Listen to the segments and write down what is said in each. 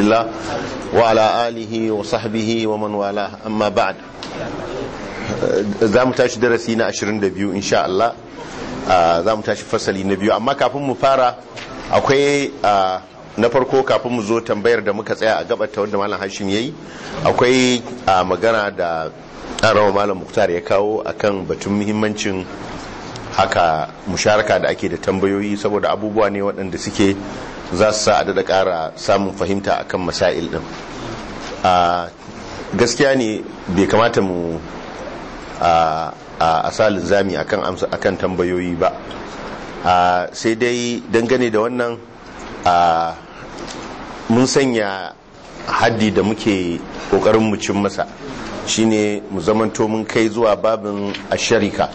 الله وعلى آله وصحبه ومن والاه أما بعد za mu tashi darasi na 22 insha Allah za mu tashi fasali na biyu amma kafin mu fara akwai na farko kafin mu zo tambayar da muka tsaya a gabata wanda malam hashim yayi akwai magana da rawa malam muktar ya kawo akan batun muhimmancin haka musharaka da ake da tambayoyi saboda abubuwa ne waɗanda suke za su sa a daɗa ƙara samun fahimta akan masail ɗin gaskiya ne bai kamata mu a asalin zami akan tambayoyi ba sai dai dangane da wannan mun sanya haddi da muke kokarin mu cin masa shine mu zamanto mun kai zuwa babin asharika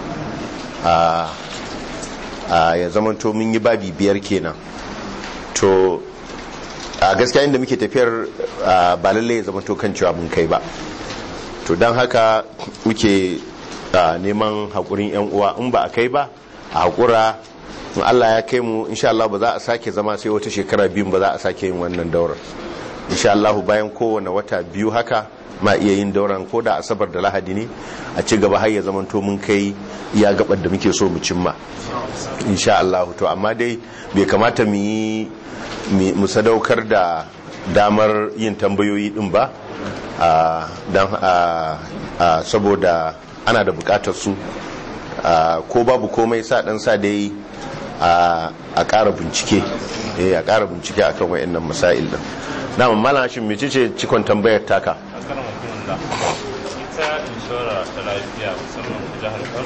ya zamanto mun yi babi biyar kenan to a gaskiya inda muke tafiyar ba lallai ya zamanto kan cewa mun kai ba to don haka muke neman haƙurin 'yan uwa in ba a kai ba a haƙura in Allah ya kai mu insha Allah ba za a sake zama sai wata shekara biyu ba za a sake yin wannan daurar insha Allah bayan kowane wata biyu haka ma iya yin dauran ko da asabar da lahadi ne a ci gaba har ya zama to mun kai iya gabar da muke so mu cimma insha Allah to amma dai bai kamata mu yi mu sadaukar da damar yin tambayoyi din ba dan saboda ana da bukatar su ko babu komai sa dan sa dai a ƙara bincike a ƙara bincike akan wayannan masail din na mamala shi mece ce cikon tambayar taka ita inshora ta lafiya musamman ta jihar kano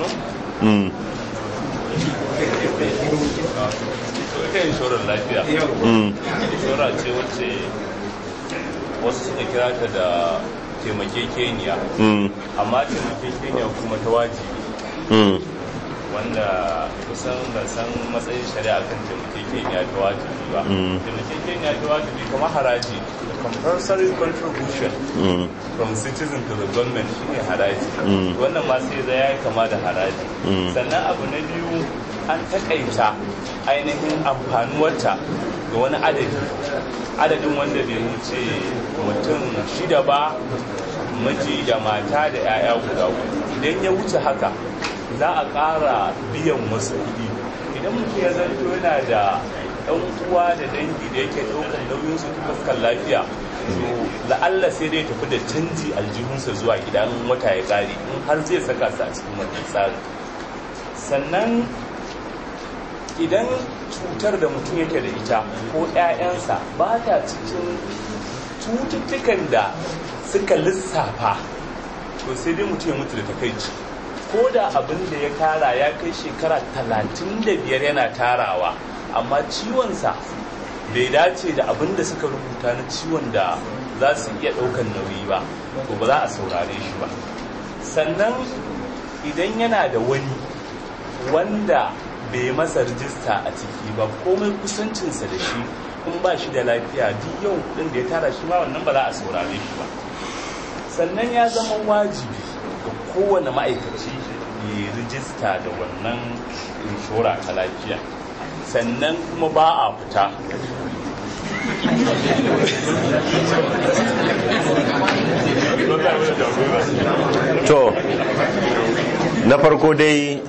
ita inshorar lafiya inshora ce wacce wasu suka kira ta da taimakekeniya amma taimakekeniya kuma ta wajibi wanda kusan da san matsayin shari'a kan taimakekeniya ta wajibi ba taimakekeniya ta wajibi kamar haraji the compulsory contribution from citizen to the government shine haraji wannan ma sai zai ya kama da haraji sannan abu na biyu an takaita ainihin amfanuwarta ga wani adadi adadin wanda bai wuce mutum shida ba miji da mata da 'ya'ya guda idan ya wuce haka za a ƙara biyan wasu kuɗi idan mutum ya zanto yana da ɗan uwa da dangi da yake ɗaukar nauyinsu ta fuskar lafiya to la'alla sai dai tafi da canji aljihunsa zuwa gidan wata ya ƙare in har zai saka su a cikin wannan tsari sannan idan cutar da mutum yake da ita ko 'ya'yansa ba ta cikin cututtukan da suka lissafa to sai dai mutum ya mutu da takaici ko da abin da ya tara ya kai shekara talatin da biyar yana tarawa amma ciwonsa bai dace da abin da suka rubuta na ciwon da za su iya ɗaukan nauyi ba to ba za a saurare shi ba sannan idan yana da wani wanda bai masa rijista a ciki ba komai kusancinsa da shi in ba shi da lafiya duk yau kudin da ya tara shi ma wannan ba za a saurare shi ba sannan ya zama wajibi ga kowane ma'aikaci ya rijista da wannan inshora ta lafiya sannan kuma ba a fita to na farko dai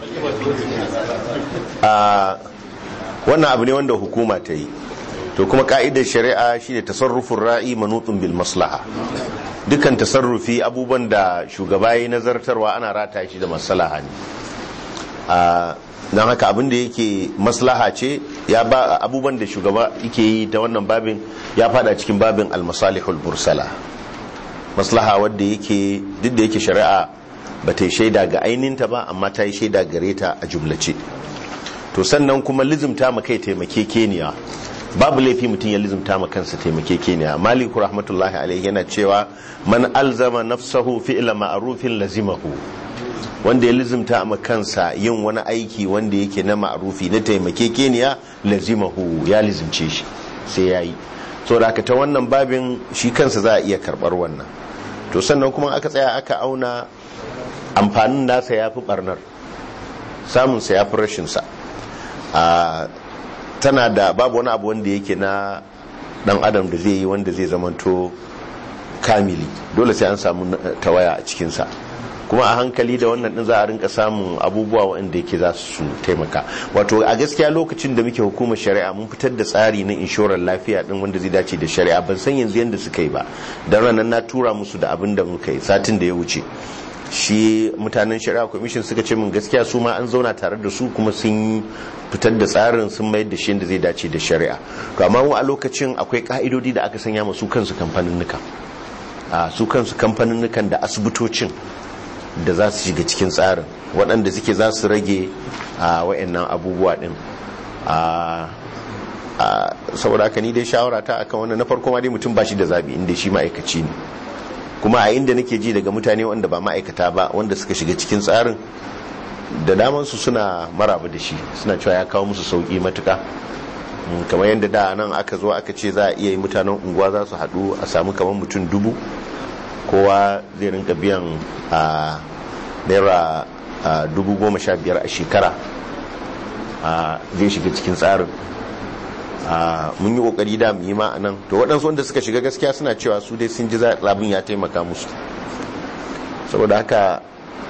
a wannan abu ne wanda hukuma ta yi to kuma ka'idar shari'a shine tasarrufin ra'i manutun bil maslaha dukkan tasarrufi abubuwan da shugaba ya nazartarwa ana rata shi da maslaha ne don haka abin da yake maslaha ce ya ba abubuwan da shugaba yake yi ta wannan babin ya fada cikin babin almasalihul bursala maslaha wadda yake duk da yake shari'a ba ta yi shaida ga aininta ba amma ta yi shaida gare ta a jumlace to sannan kuma lizimta ma kai taimake keniya babu laifi mutum ya lizimta ma kansa taimake keniya maliku rahmatullahi alaihi yana cewa man alzama nafsahu fi'la ma'rufin lazimahu wanda ya lizimta ma kansa yin wani aiki wanda yake na ma'rufi na taimake keniya lazimahu ya lizimce shi sai yayi so da ta wannan babin shi kansa za a iya karbar wannan to sannan kuma aka tsaya aka auna amfanin nasa ya fi barnar samunsa ya fi rashinsa tana da babu wani abu wanda yake na dan adam da zai yi wanda zai zamanto kamili dole sai an samu tawaya a cikinsa kuma a hankali da wannan din za a rinka samun abubuwa waɗanda yake za su taimaka wato a gaskiya lokacin da muke hukumar shari'a mun fitar da tsari na inshorar lafiya din wanda zai dace da shari'a ban san yanzu yadda suka yi ba don ranar na tura musu da abin da muka yi satin da ya wuce shi mutanen shari'a commission suka ce min gaskiya su ma an zauna tare da su kuma sun fitar da tsarin sun mayar da shi da zai dace da shari'a to amma a lokacin akwai ka'idodi da aka sanya masu kansu kamfanin a su kansu kamfanin da asibitocin da za su shiga cikin tsarin waɗanda suke za su rage a wa'annan abubuwa ɗin saboda haka ni dai shawara ta akan wannan na farko ma dai mutum ba shi da zabi inda shi ma'aikaci ne kuma a inda nake ji daga mutane wanda ba ma'aikata ba wanda suka shiga cikin tsarin da damansu suna maraba da shi suna cewa ya kawo musu sauƙi matuka kamar yadda da nan aka zo aka ce za a iya yi mutanen unguwa za su haɗu a samu kamar mutum dubu kowa zai rinka biyan a naira dubu goma sha biyar a shekara zai shiga cikin tsarin mun yi kokari da mu yi ma a nan to waɗansu wanda suka shiga gaskiya suna cewa su dai sun ji labin ya taimaka musu saboda haka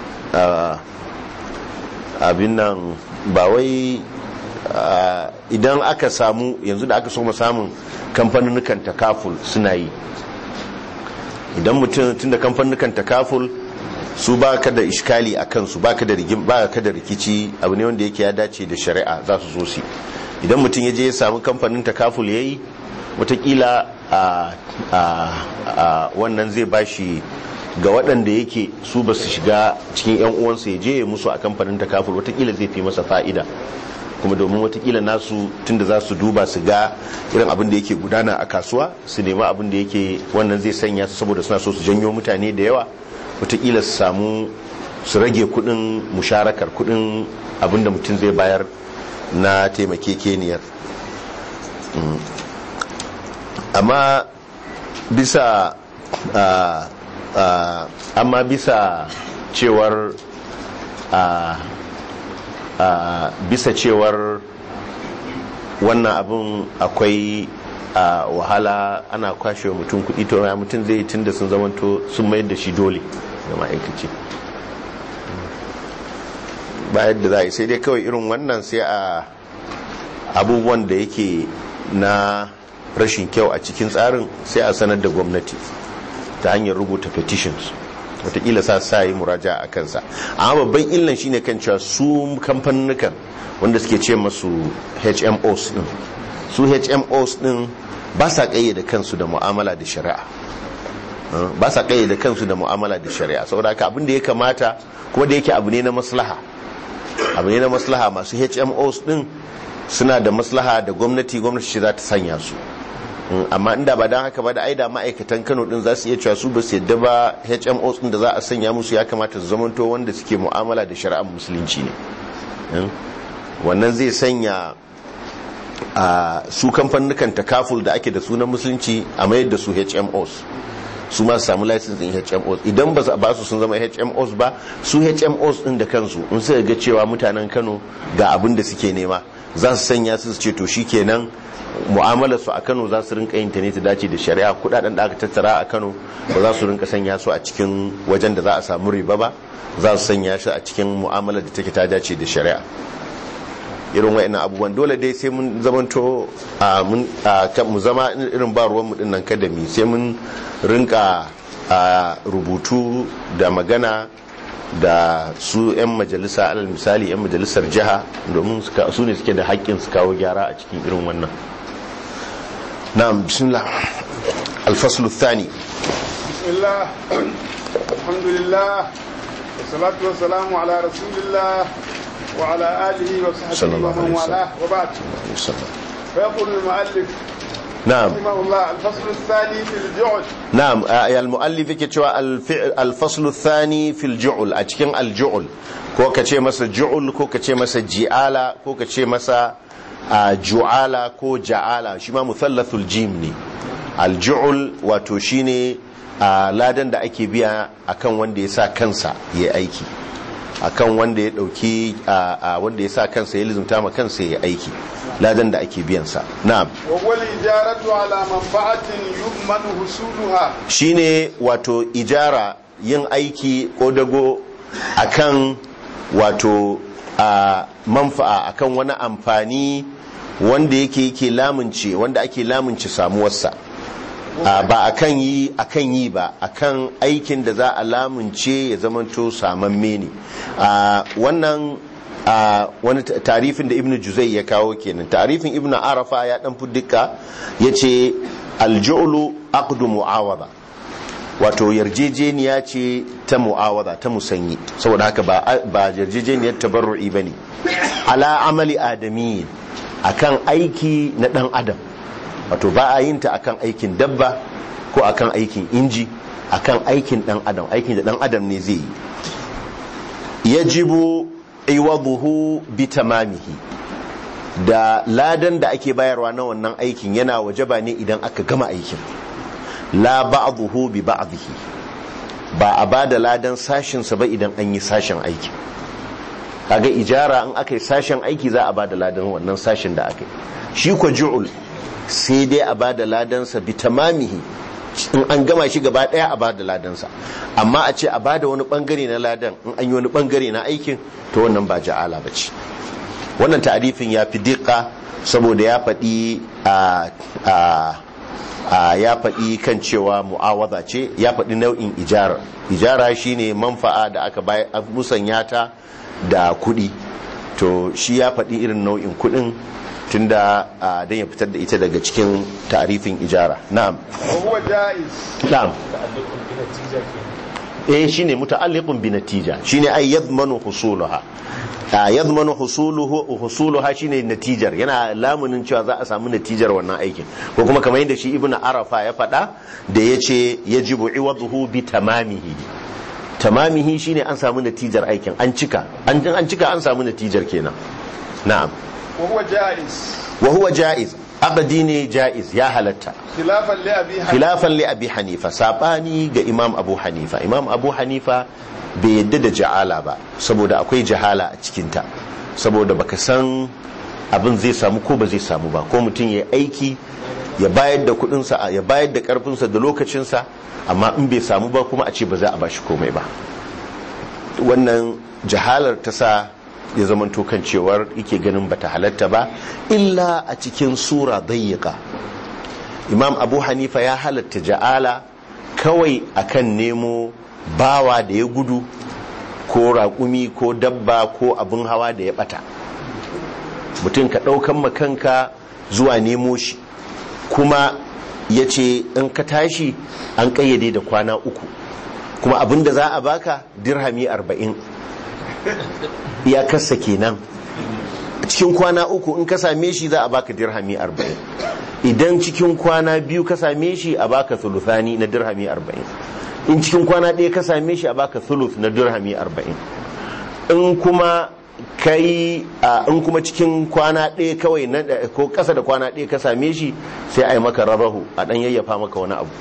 abin nan ba wai idan aka samu yanzu da aka so samun kamfanin takaful suna yi idan mutum tun da kamfanin takaful su ba ka da iskali a kansu ba ka da rikici abu ne wanda yake ya dace da shari'a za su zo su idan mutum ya je ya samu kamfanin takaful ya yi watakila a wannan zai bashi ga waɗanda yake su ba su shiga cikin 'yan uwansa ya je ya musu a kamfanin takaful watakila zai fi masa fa'ida kuma domin watakila nasu tunda za su duba su ga irin abin da yake gudana a kasuwa su nema abin da yake wannan zai sanya su saboda suna so su janyo mutane da yawa watakila su samu su rage kudin musharakar kudin abin da mutum zai bayar na taimakekeniyar amma bisa amma bisa cewar Uh, bisa cewar wannan abin akwai uh, wahala ana kwashe mutum kudi to ya mutum zai tun da sun zamanto sun mayar da shi dole ga ma'aikaci ba yadda za a yi sai dai kawai irin wannan sai a abubuwan da yake na rashin kyau a cikin tsarin sai a sanar da gwamnati ta hanyar rubuta petitions watakila sa sa yi muraja a kansa amma babban illan shine kan cewa su kamfanukan wanda suke ce masu hmos din su hmos din ba sa kayyade kansu da mu'amala da shari'a ba sa kayyade kansu da mu'amala da shari'a saboda haka abin da ya kamata kuma da yake abu ne na maslaha abu ne na maslaha masu hmos din suna da maslaha da gwamnati gwamnati ce za ta sanya su amma inda ba don haka ba da aida ma'aikatan kano din za su iya cewa su ba su yadda ba hmos din da za a sanya musu ya kamata su zamanto wanda suke mu'amala da shari'ar musulunci ne wannan zai sanya a su kamfanin takaful da ake da sunan musulunci a mayar da su hmos su ma samu license din hmos idan ba ba su sun zama hmos ba su hmos din da kansu in suka ga cewa mutanen kano ga abin da suke nema za su sanya su ce to shikenan mu'amalar su a Kano za su rinka yin ta ne ta dace da shari'a kudaden da aka tattara a Kano ba za su rinka sanya su a cikin wajen da za a samu riba ba za su sanya shi a cikin mu'amalar da take ta dace da shari'a irin wa'annan abubuwan dole dai sai mun zamanto a mun mu zama irin ba ruwan mu din nan kada mi sai mun rinka rubutu da magana da su 'yan majalisa alal misali 'yan majalisar jiha domin su ne suke da haƙƙin su kawo gyara a cikin irin wannan na'am bismillah alfaslu thani bismillah alhamdulillah wassalatu wassalamu ala rasulillah wa ala alihi wa sahbihi wa man wala wa ba'd fa yaqulu al-mu'allif na'am رحمه الله الفصل الثاني في الجعل na'am al-mu'allif yake cewa al-faslu thani fil ju'ul a cikin al-ju'ul ko ka ce masa ju'ul ko ka ce masa ji'ala ko ka ce masa ju'ala ko ja'ala shi ma muthallathul jim ne al-ju'ul wato shine ladan da ake biya akan wanda ya sa kansa ya aiki akan wanda ya dauki wanda ya sa kansa ya lizumta ma kansa ya aiki ladan da ake biyan sa na'am wa wal ijaratu ala manfa'atin yu'manu husuluha shine wato ijara yin aiki ko dago akan wato a manfa'a akan wani amfani wanda yake yake lamunce wanda ake lamunce samuwarsa ba akan yi akan yi ba akan aikin da za a lamunce ya zamanto samamme ne wannan wani tarifin da ibnu juzai ya kawo kenan tarifin ibnu arafa ya dan fuddika yace alju'lu aqdu mu'awada wato yarjejeniya ce ta mu'awada ta musanyi saboda haka ba yarjejeniyar tabarru'i bane ala amali adami akan aiki na dan adam wato ba a yin ta akan aikin dabba ko akan aikin inji akan aikin dan adam aikin da dan adam ne zai yi yajibu iwaduhu bi tamamihi da ladan da ake bayarwa na wannan aikin yana wajaba ne idan aka gama aikin la ba'dahu bi ba'dihi ba a bada ladan sashin sa ba idan an yi sashin aiki kaga ijara in aka yi sashin aiki za a bada ladan wannan sashin da aka yi shi ko ju'ul sai dai a bada ladan sa bi tamamihi in an gama shi gaba daya a bada ladan sa amma a ce a bada wani bangare na ladan in an yi wani bangare na aikin to wannan ba ja'ala bace wannan ta'arifin ya fi diƙa saboda ya faɗi a ya faɗi kan cewa mu'awaza ce ya faɗi nau'in ijara ijara shine manfa'a da aka musanya ta da kuɗi to shi ya faɗi irin nau'in kuɗin tunda don ya fitar da ita daga cikin ta'arifin ijara na'am na'am eh shine muta'alliqun bi natija shine ay yadmanu husulaha yadmanu husuluhu husuluha shine natijar yana lamunin cewa za a samu natijar wannan aikin ko kuma kamar yadda shi ibnu arafa ya faɗa da yace yajibu iwadhu bi tamamihi tamamihi shine an samu natijar aikin an cika an an cika an samu natijar kenan na'am wa huwa jaiz wa huwa jaiz abadi ne jaiz ya halatta khilafan li abi hanifa khilafan li abi hanifa sabani ga imam abu hanifa imam abu hanifa bai yadda da ja'ala ba saboda akwai jahala a cikinta saboda baka san abin zai samu ko ba zai samu ba ko mutum ya aiki ya bayar da kudinsa ya bayar da karfinsa da lokacinsa amma in bai samu ba kuma a ce ba za a bashi komai ba wannan jahalar ta sa ya zamanto kan cewar yake ganin bata halatta ba illa a cikin sura dayyika imam abu hanifa ya halatta ja'ala kawai akan nemo bawa da ya gudu ko raƙumi ko dabba ko abin hawa da ya bata mutum ka ɗaukan makanka zuwa nemo shi kuma ya ce in ka tashi an ƙayyade da kwana uku kuma abin da za a baka dirhami arba'in iyakarsa kenan cikin kwana uku in ka same shi za a baka dirhami arba'in idan cikin kwana biyu ka same shi a baka thuluthani na dirhami arba'in in cikin kwana ɗaya ka same shi a baka thuluth na dirhami arba'in in kuma kai in kuma cikin kwana ɗaya kawai na ko ƙasa da kwana ɗaya ka same shi sai a yi maka rabahu a ɗan yayyafa maka wani abu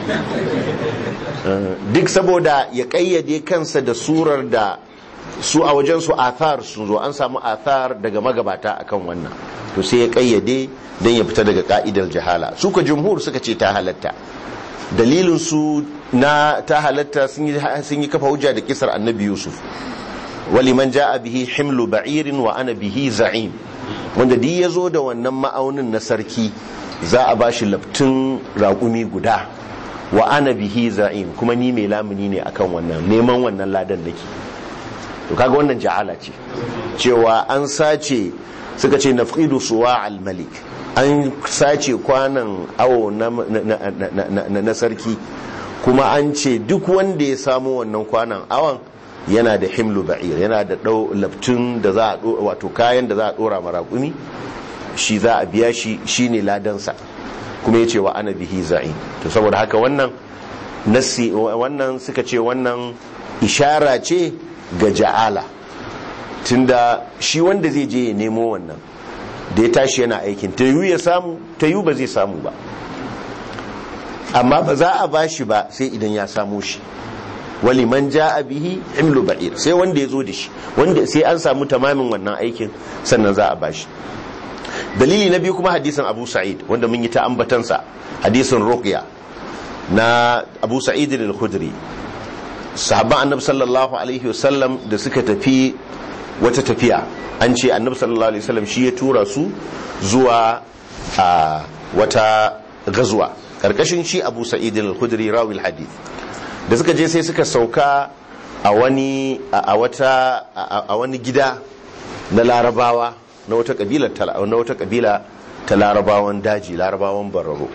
duk saboda ya ƙayyade kansa da surar da su a wajen su athar sun zo an samu athar daga magabata akan wannan to sai ya ƙayyade don ya fita daga ka'idar jahala su ka jumhur suka ce ta halatta dalilin su na ta halatta sun yi kafa hujja da kisar annabi yusuf waliman ja'a bihi himlu ba'irin wa ana bihi za'im wanda duk ya zo da wannan ma'aunin na sarki za a ba shi laftin raƙumi guda wa ana bihi za'im kuma ni mai lamuni ne akan wannan neman wannan ladan nake to kaga wannan ja'ala ce cewa an sace suka ce nafqidu suwa al-malik an sace kwanan awo na sarki kuma an ce duk wanda ya samu wannan kwanan awon yana da himlu ba'ir yana da dau laftun da za a wato kayan da za a dora marakumi shi za a biya shi shine ladansa kuma ya ce wa ana bihi za'i to saboda haka wannan nasi wannan suka ce wannan ishara ce ga ja'ala tunda shi wanda zai je ya nemo wannan da ya tashi yana aikin ta yi ya samu ta yi ba zai samu ba amma ba za a bashi ba sai idan ya samu shi wali man ja'a bihi himlu ba'ir sai wanda ya zo da shi wanda sai an samu tamamin wannan aikin sannan za a bashi dalili na biyu kuma hadisin Abu Sa'id wanda mun yi ta ambatansa hadisin Ruqya na Abu Sa'id al-Khudri sahabban Annabi sallallahu alaihi wasallam da suka tafi wata tafiya an ce Annabi sallallahu alaihi wasallam shi ya tura su zuwa a wata gazuwa karkashin shi Abu Sa'id al-Khudri rawil hadith da suka je sai suka sauka a wani a wata a wani gida na larabawa na wata kabila na wata kabila ta larabawan daji larabawan bararo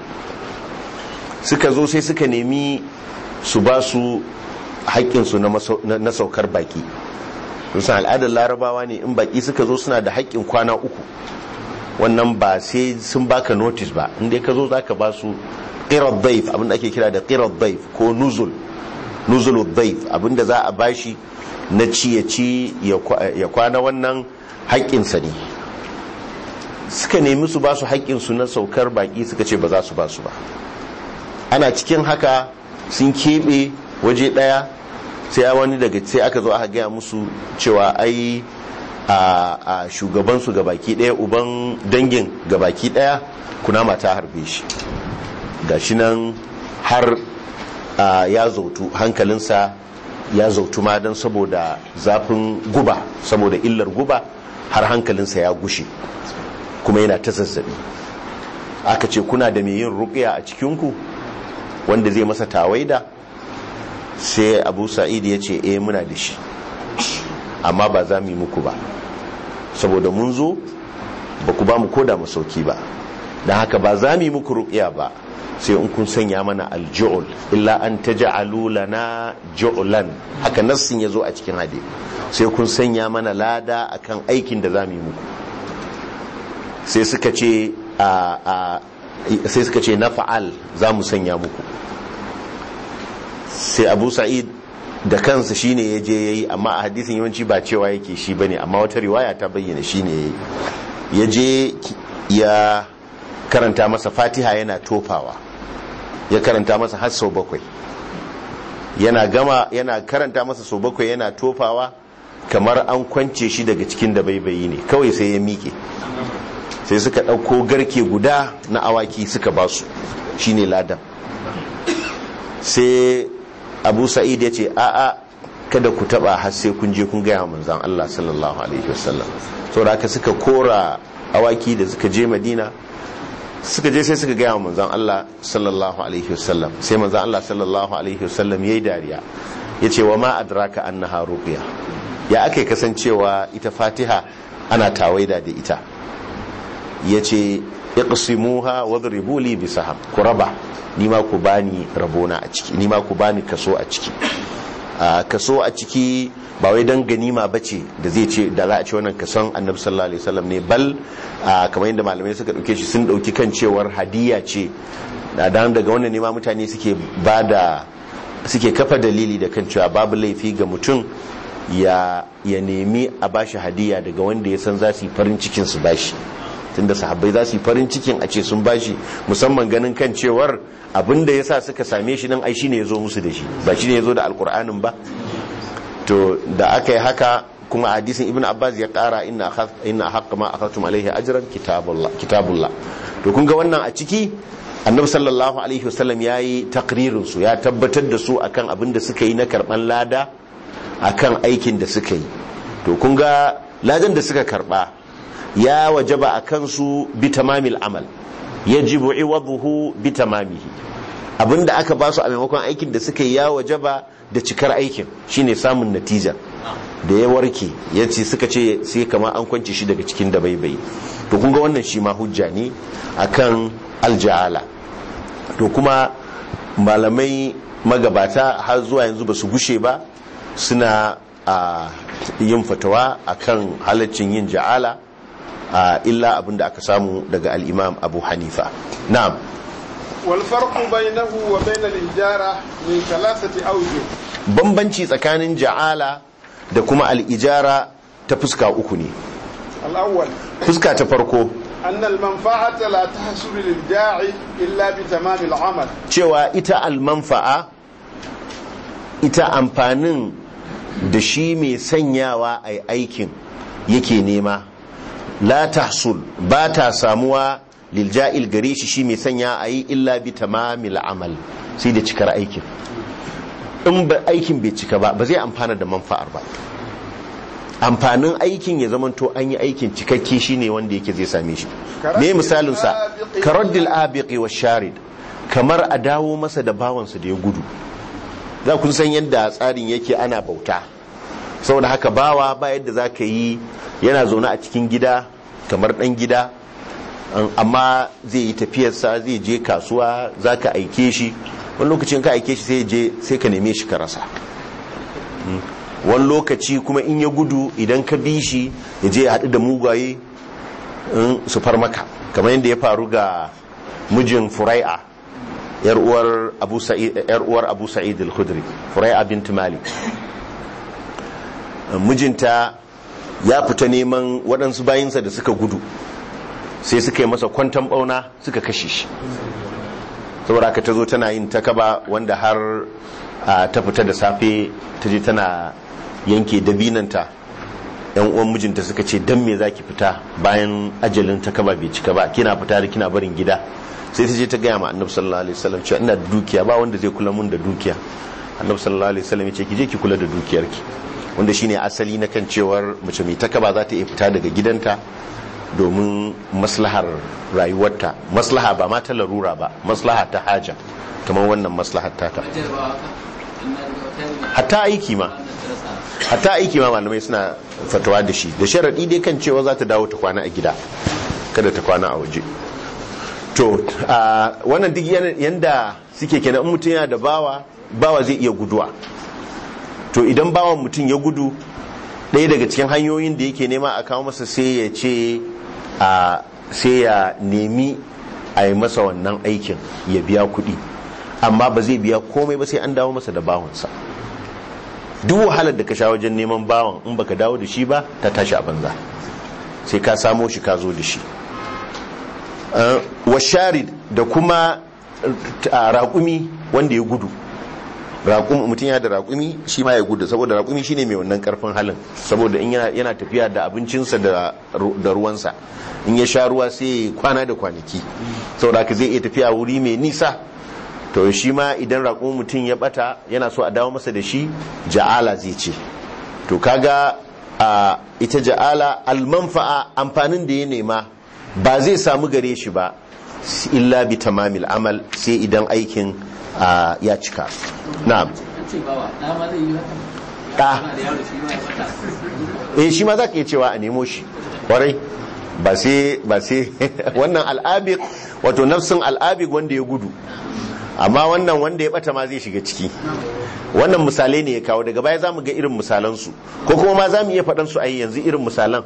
suka zo sai suka nemi su ba su haƙƙinsu na saukar baki san al'adar larabawa ne in baki suka zo suna da haƙƙin kwana uku wannan ba sai sun baka notice ba inda ka zo za ka ba su ƙirar daif abinda ake kira da ƙirar daif ko nuzul nuzulu daif abinda za a bashi na ci ya ci ya kwana wannan haƙƙinsa ne suka nemi su ba su haƙƙinsu na saukar baƙi suka ce ba za su ba su ba ana cikin haka sun keɓe waje ɗaya sai wani daga sai aka zo aka gaya musu cewa ai a shugabansu ga baki ɗaya uban dangin ga baki ɗaya kunama ta harbe shi ga shi nan har ya zautu hankalinsa ya zautu ma don saboda zafin guba saboda illar guba har hankalinsa ya gushe kuma yana ta zazzabi aka ce kuna da mai yin ruƙiya a cikinku wanda zai masa tawaida sai abu sa'id ya ce eh muna da shi amma ba za mu yi muku ba saboda mun zo ba ku ba mu koda masauki ba don haka ba za mu yi muku ruƙiya ba sai in kun sanya mana alju'ul illa an taj'alu lana ju'lan haka nassin yazo a cikin hadisi sai kun sanya mana lada akan aikin da zamu yi muku sai suka ce a sai suka ce nafa'al zamu sanya muku sai Abu Sa'id da kansa shine yaje yayi amma a hadisin yawanci ba cewa yake shi bane amma wata riwaya ta bayyana shine yayi yaje ya karanta masa Fatiha yana tofawa ya karanta masa har sau bakwai yana gama yana karanta masa sau bakwai yana tofawa kamar an kwance shi daga cikin da baibayi ne kawai sai ya miƙe sai suka ɗauko garke guda na awaki suka ba su shine ladan sai abu sa'id ya ce a'a kada ku taba har sai kun je kun gaya manzan Allah sallallahu alaihi wasallam saboda haka suka kora awaki da suka je madina suka je sai suka gaya wa manzan Allah sallallahu alaihi wasallam sai manzan Allah sallallahu alaihi wasallam yayi dariya yace wa ma adraka annaha ruqya ya ake kasancewa ita Fatiha ana tawaida da ita yace iqsimuha wadribu li bisaham ku raba nima ku bani rabona a ciki nima ku bani kaso a ciki kaso a ciki ba wai dan ganima bace da zai ce da za a ce wannan kason annabi sallallahu alaihi wasallam ne bal kamar yadda malamai suka dauke shi sun dauki kan cewar hadiya ce dan daga wannan ne ma mutane suke bada suke kafa dalili da kan cewa babu laifi ga mutum ya ya nemi a bashi hadiya daga wanda ya san za su yi farin cikin su bashi tunda sahabbai za su yi farin cikin a ce sun bashi musamman ganin kan cewar abinda ya sa suka same shi nan ai shine ya zo musu da shi ba shine ya zo da alkur'anin ba to da aka yi haka kuma hadisin ibn abbas ya kara inna inna haqqa ma akhadtum alaihi ajran kitabullah kitabullah to kun ga wannan a ciki annabi sallallahu alaihi wasallam yayi takririn su ya tabbatar da su akan abin da suka yi na karban lada akan aikin da suka yi to kun ga ladan da suka karba ya wajaba akan su bi tamamil amal yajibu iwadhuhu bi tamamihi abinda aka ba su a maimakon aikin da suka yi ya wajaba da cikar aikin shine samun natija da ya warke ya ce suka ce sai kama an kwance shi daga cikin da baibai to kun ga wannan shi ma hujja ne akan alja'ala to kuma malamai magabata har zuwa yanzu ba su gushe ba suna a yin fatawa akan halaccin yin ja'ala illa abinda aka samu daga al'imam abu hanifa na'am والفرق بينه وبين الإجارة من ثلاثة أوجه bambanci tsakanin ja'ala da kuma al'ijara ta fuska uku ne الأول fuska ta farko أن المنفعة لا تحصل للداعي إلا بتمام العمل cewa ita almanfa'a ita amfanin da shi mai sanyawa a aikin yake nema la tahsul ba ta samuwa lilja'il gare shi shi mai sanya a yi illa bi tamamil amal sai da cikar aikin in ba aikin bai cika ba ba zai amfana da manfa'ar ba amfanin aikin ya zamanto an yi aikin cikakke shine wanda yake zai same shi me misalin sa karaddil abiqi wa sharid kamar a dawo masa da bawansa da ya gudu za kun san yadda tsarin yake ana bauta saboda haka bawa ba yadda za ka yi yana zaune a cikin gida kamar dan gida amma zai yi tafiyarsa zai je kasuwa za ka aike shi wani lokacin ka aike shi sai je sai ka neme shi ka rasa wani lokaci kuma in ya gudu idan ka bi shi ya je ya haɗu da mugaye su far maka kamar yadda ya faru ga mijin furai'a yar uwar abu sa'id al-khudri furai'a bint malik mijinta ya fita neman waɗansu bayinsa da suka gudu sai suka yi masa kwantan ɓauna suka kashe shi saboda aka ta zo tana yin takaba wanda har ta fita da safe ta je tana yanke dabinanta yan uwan mijinta suka ce dan me zaki fita bayan ajalin takaba bai cika ba kina fita da kina barin gida sai ta je ta gaya ma annabi sallallahu alaihi wasallam cewa ina da dukiya ba wanda zai kula mun da dukiya annabi sallallahu alaihi wasallam ya ce ki je ki kula da dukiyarki wanda shine asali na kan cewar mace mai takaba za ta iya fita daga gidanta domin maslahar rayuwarta maslaha ba ma ta larura ba maslaha ta haja kamar wannan maslahar tata hatta aiki ma hatta aiki ma malamai suna fatawa da shi da sharaɗi dai kan cewa za ta dawo ta kwana a gida kada ta kwana a waje to wannan duk yanda suke kenan in mutum yana da bawa bawa zai iya guduwa to idan bawan mutum ya gudu ɗaya daga cikin hanyoyin da yake nema a kawo masa sai ya ce sai ya nemi a yi masa wannan aikin ya biya kuɗi amma ba zai biya komai ba sai an dawo masa da bawansa duk wahalar da ka sha wajen neman bawan in baka dawo da shi ba ta tashi a banza sai ka samo shi ka zo da shi washarid da kuma raƙumi wanda ya gudu mutum yana da raƙumi shi ma ya gudu saboda raƙumi shine mai wannan karfin halin saboda in yana tafiya da abincinsa da ruwansa in ya sha ruwa sai kwana da kwanaki saboda haka zai iya tafiya wuri mai nisa to shi ma idan raƙumin mutum ya bata yana so a dawo masa da shi ja'ala zai ce to kaga a ita ja'ala almanfa'a amfanin da ya nema ba zai samu gare shi ba illa bi tamamil amal sai idan aikin ya cika na'am ɗa eh shi ma za ka iya cewa a nemo shi kwarai ba sai ba sai wannan al'abik wato nafsin al'abik wanda ya gudu amma wannan wanda ya bata ma zai shiga ciki wannan misalai ne ya kawo daga baya za mu ga irin misalansu ko kuma ma za mu iya faɗansu a yanzu irin misalan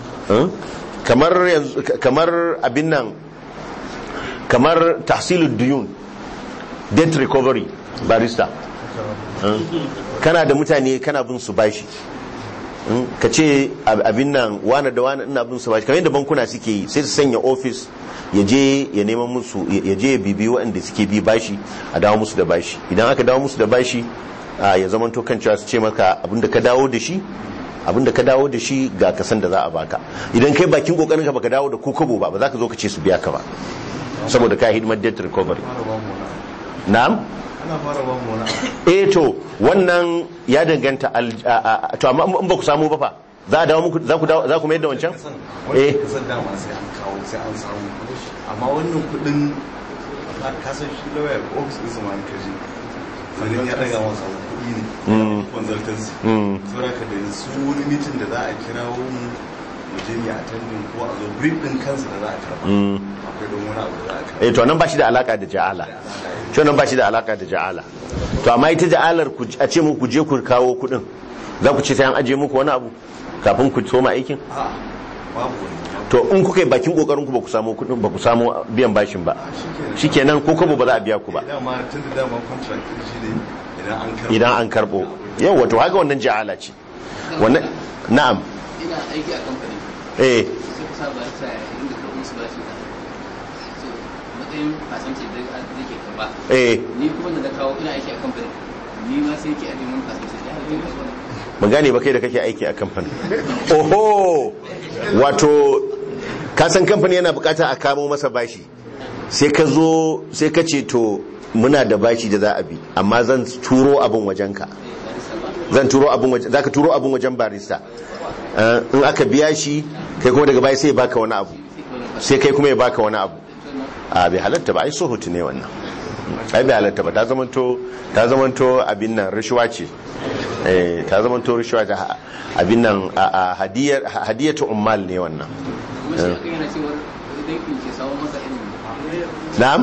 kamar abin nan kamar tahsilul duyun debt recovery barista kana da mutane kana bin su bashi ka ce abin nan wane da wane ina bin su bashi kamar yadda bankuna suke yi sai su sanya ofis ya je ya neman musu ya je ya bibi waɗanda suke bi bashi a dawo musu da bashi idan aka dawo musu da bashi ya zama to kan cewa su ce maka abinda ka dawo da shi abinda ka dawo da shi ga kasan da za a baka idan kai bakin kokarin ka baka dawo da ko kobo ba ba za ka zo ka ce su biya ka ba saboda ka hidimar debt recovery na'am eh to wannan ya danganta to amma in ba ku samu ba fa za a dawo muku za ku dawo za ku mayar da wancan eh kasan dama sai an kawo sai an samu amma wannan kudin kasan shi lawyer office din su ma ka je sannan ya daga masa kudi ne consultancy saboda ka da su wani meeting da za a kirawo mu mu je mu attending ko a zo brief din kansa da za a karba akwai don wani abu da za a karba eh to nan ba shi da alaka da ja'ala shi nan ba shi da alaka da ja'ala to amma ita ja'alar a ce muku je ku kawo kudin za ku ce sai an aje muku wani abu kafin ku soma aikin babu wani to in kuka yi bakin kokarin ku ba ku samu kudin ba ku samu biyan bashin ba shikenan ko kuma ba za a biya ku ba dama tun da dama contract din shi ne idan an karba idan an karbo yau wato haka wannan ja'ala ce wannan na'am ina aiki a kamfani eh sai ka saba ta inda ka musu ba shi so matsayin fasanci da zai ke karba eh ni kuma da na kawo ina aiki a kamfani ni ma sai ke a neman kasu sai ya halatta ba ban gane ba kai da kake aiki a kamfanin oho wato kasan kamfani yana bukata a kamo masa bashi sai ka zo sai ka ce to muna da bashi da za a bi amma zan turo abin wajenka zan turo abin wajen za ka turo abin wajen barista Eh, in aka biya shi kai kuma daga baya sai ya baka wani abu sai kai kuma ya baka wani abu a bai halatta ba ai sohutu ne wannan ai bai halatta ba ta zamanto ta zamanto abin nan rashuwa ce eh ta zamanto rashuwa ce ha- abin nan a a hadiyar hadiyatu ummal ne wannan kuma shi akan yana cewar dankin ke samun masa irin na'am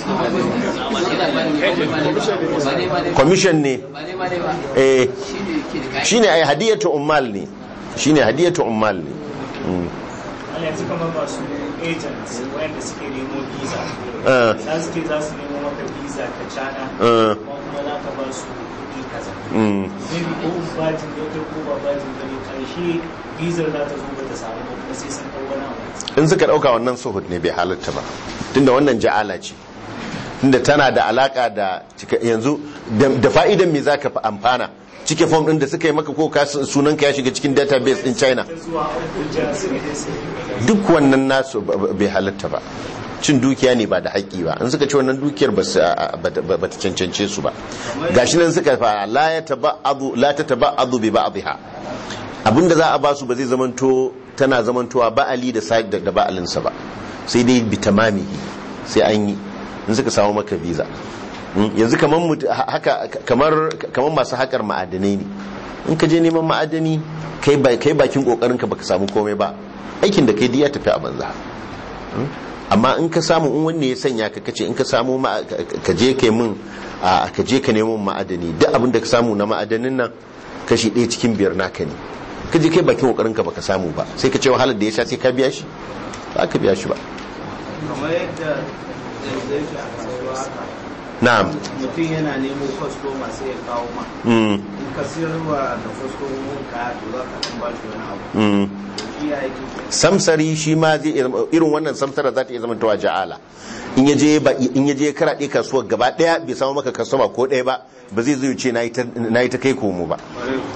yana ba ne ba ne ba ne ba ne commission ne ba ne ba ne ba eh shi ne ke da kayan shine ai hadiyatu ummal ne shine hadiyatu ummal ne Mm. Allah yanzu kamar masu agents wayanda suke nemo visa Eh, za su ce za su nemo maka visa ka cana eh, kuma kuma za ka ba su kuɗi kaza mm. maybe ko bajin ne kai ko ba bajin ba ne karshe visa za ta zo ba ta samu ba kuma sai sun ɗau wani abu in suka dauka wannan suhud ne bai halatta ba tunda wannan ja'ala ce tunda tana da alaka da cika- yanzu da da fa'idan me zaka fi amfana cike form din da suka yi maka ko ka sunan ka ya shiga cikin database din China ta zuwa Abuja su ne su duk wannan nasu ba- ba- bai halatta ba cin dukiya ne ba da haƙƙi ba in suka ci wannan dukiyar ba su ba ta ba ta cancance su ba gashi nan suka fara la ya taba'adu la ta taba'adu bi ba'dha abinda za a ba su ba zai zamanto tana zamantowa ba'ali da sa da ba'alinsa ba sai dai bi tamamihi sai an yi in suka samu maka visa Mm, yanzu kamar mut- ha- haka kamar kamar masu haƙar ma'adanai ne in ka je neman ma'adani kai ba- kai bakin kokarin ka baka samu komai ba aikin da kai duk ya tafi a banza Mm, amma in ka samu in wanne ya sanya ka kace in ka samu ma- ka- ka je kai mun a ka je ka nemo ma'adani duk abin da ka samu na ma'adanin nan kashi ɗaya cikin biyar naka ne ka je kai bakin kokarin ka baka samu ba sai ka ce wahalar da ya sha sai ka biya shi ba ka biya shi ba kamar yadda yanzu yake a kasuwa haka na'am mutum yana nemo kwastoma sai ya kawo ma mm, in ka siyarwa da kwastomomin kaya to za ka ɗan ba shi wani abu mm. to shi ya yake samsari shi ma zai iya zama- irin wannan samsara za ta iya zama tawa ja'ala in ya je ba in ya je karaɗe kasuwar gaba ɗaya bai samu maka kasuwa ko ɗaya ba ba zai zai ce na yi ta kai komo ba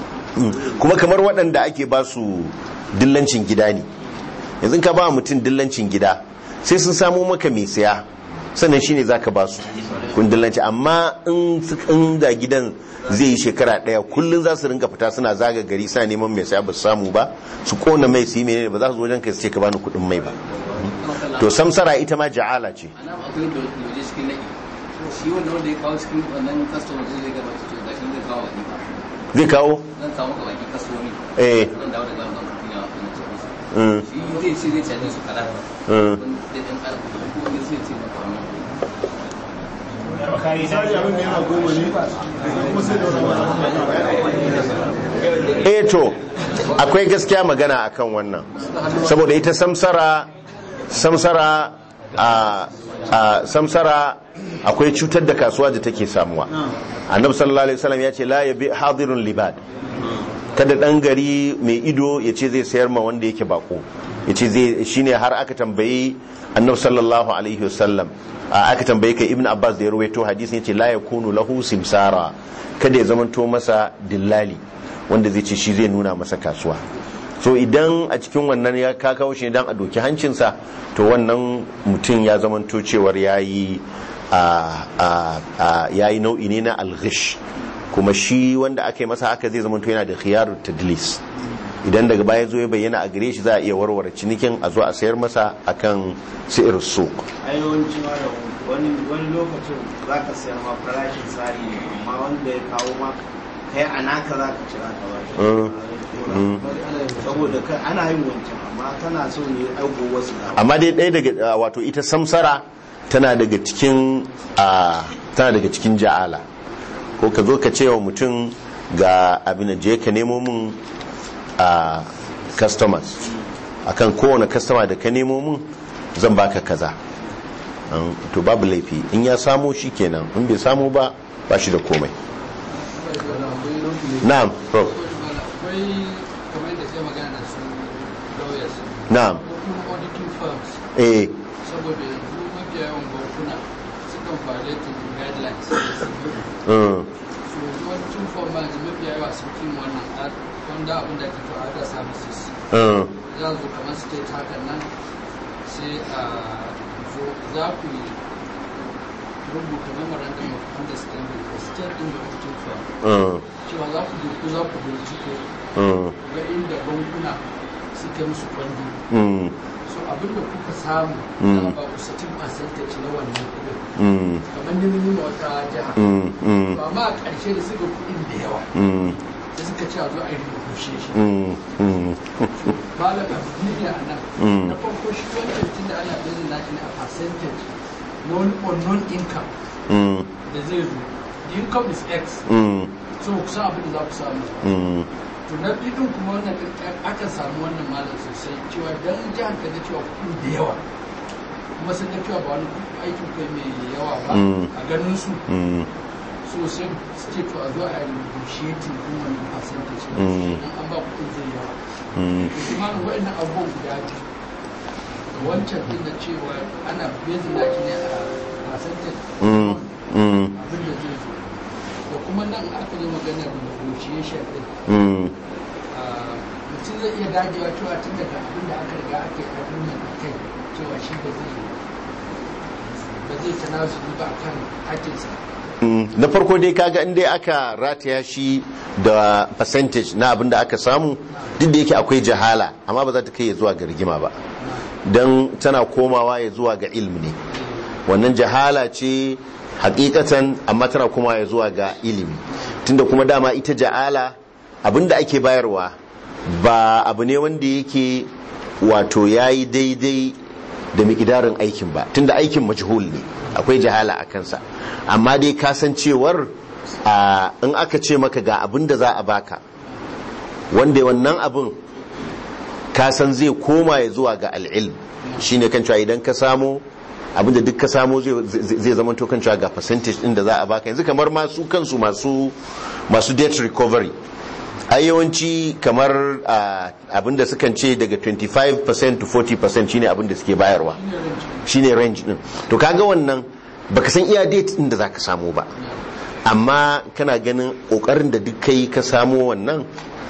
Mm. kuma kamar waɗanda ake ba su dillancin gida ne yanzu in ka ba mutum dillancin gida sai sun samu maka mai saya sannan shine zaka ba su kun dillanci amma in su- in da gidan zai yi shekara daya kullun za su rinka fita suna zaga gari suna neman mai saya ba su samu ba su kona mai su yi menene ba za su zo wajen kai su ce ka bani kuɗin mai ba to samsara ita ma ja'ala ce a nan akwai da waje cikin naɗi shi wanda wanda ya kawo cikin wannan customer zai zai gaba to gashi zai kawo wani ba zai kawo zan kawo maka baki customer eh zan dawo da gaba zan kunya wa kuma ce musu mm, shi zai ce zai caje su kaza mm. wani da ɗan ƙara kuɗi ko wani zai ce maka wannan kayi na eh to akwai gaskiya magana akan wannan saboda ita samsara samsara a a samsara akwai cutar da kasuwa da take samuwa annabi sallallahu alaihi wasallam ya ce la yabi hadirun libad kada dan gari mai ido ya ce zai sayar ma wanda yake bako ya ce zai shine har aka tambayi annabi sallallahu alaihi wasallam a aka tambayi kai ibn abbas da ya rawaito hadisin ya ce la yakunu lahu simsara kada ya zamanto masa dillali wanda zai ce shi zai nuna masa kasuwa so idan a cikin wannan ya ka kawo shi dan a doki hancinsa to wannan mutum ya zamanto cewar yayi a a a yayi nau'i ne na alghish kuma shi wanda aka yi masa haka zai zamanto yana da khiyarut tadlis idan daga baya zo ya bayyana a gare shi za a iya warware cinikin a zo a sayar masa akan si'ir suq a yawanci malam wani wani lokacin za ka sayar ma farashin tsari ne amma wanda ya kawo ma kai a naka za ka cira ka ba Mm. saboda kai ana yin wancan amma kana so ne aigo wasu da amma dai ɗaya daga wato ita samsara tana daga cikin a tana daga cikin ja'ala ko ka zo ka ce wa mutum ga abin da je ka nemo min a customers akan kowane customer da ka nemo min zan baka kaza An- to babu laifi in ya samu shi kenan in bai samu ba ba shi da komai na'am prof akwai kamar da sai magana da su lawyers na'am ko kuma auditing firms eh saboda yanzu mafiya yawan bankuna sukan violate guidelines mm, so yanzu wani sun fi mu wannan ad wanda abin da ake cewa ada services Mm. za zo kamar state hakan nan sai a zo za ku yi rubuta memorandum of understanding da state din da kuke cewa Mm. cewa za ku je ku za ku bincike Mm. ga inda bankuna suke musu kwandu Mm. so abin da kuka samu Mm. za a ba ku certain percentage na wannan kudin Mm. kamar nemi ma wata jiha Mm. Mm. to amma a ƙarshe da suka kuɗin da yawa Mm. da suka ce a zo a yi rubuce shi Mm. Mm. malam abdulli a nan Mm. na farko shi wancan tun da ana bilin nashi ne a percentage na wani unknown income Mm. da zai zo the income is x Mm. so ku san abin da za ku samu Mm. to na biyu din kuma wannan din aka samu wannan malam sosai cewa dan jihar ka da cewa kuɗin da yawa kuma sun ga cewa ba wani kuɗin aikin kai mai yawa ba Mm. a ganin su Mm. so sai su ce to a zo a yi negotiating din wannan percentage Mm. dan an ba kuɗin zai yawa Mm. to kuma wa'annan abubuwan guda biyu da wancan din da cewa ana bezin naki ne a percentage Mm. Mm. abin da zai zo da kuma nan aka yi maganar negotiation din Mm. ah, mutum zai iya dagewa cewa tun daga abin da aka riga ake agreement a kai cewa shi ba zai ba zai tanazuli ba akan hakinsa Mm. na farko dai kaga in dai aka rataya shi da percentage na abin da aka samu duk da yake akwai jahala amma ba za ta kai ya zuwa ga rigima ba don tana komawa ya zuwa ga ilmi ne wannan jahala ce hakikatan amma tana komawa ya zuwa ga ilimi tunda kuma dama ita jahala abin da ake bayarwa ba abu ne wanda yake wato ya yi daidai da mikidarin aikin ba tunda aikin majhul ne akwai jahala a kansa amma dai kasancewar a in aka ce maka ga abin da za a baka wanda wannan abin kasan zai koma ya zuwa ga al'ilm shine kan cewa idan ka samu abinda duk ka samu zai- zai zama to kan cewa ga percentage din da za a baka yanzu kamar masu kansu masu masu debt recovery ai yawanci kamar ah, abinda sukan ce daga 25% to 40% shine abinda suke bayarwa shine range din to kaga wannan baka san iya date din da zaka samu ba amma kana ganin kokarin da duk kai ka samu wannan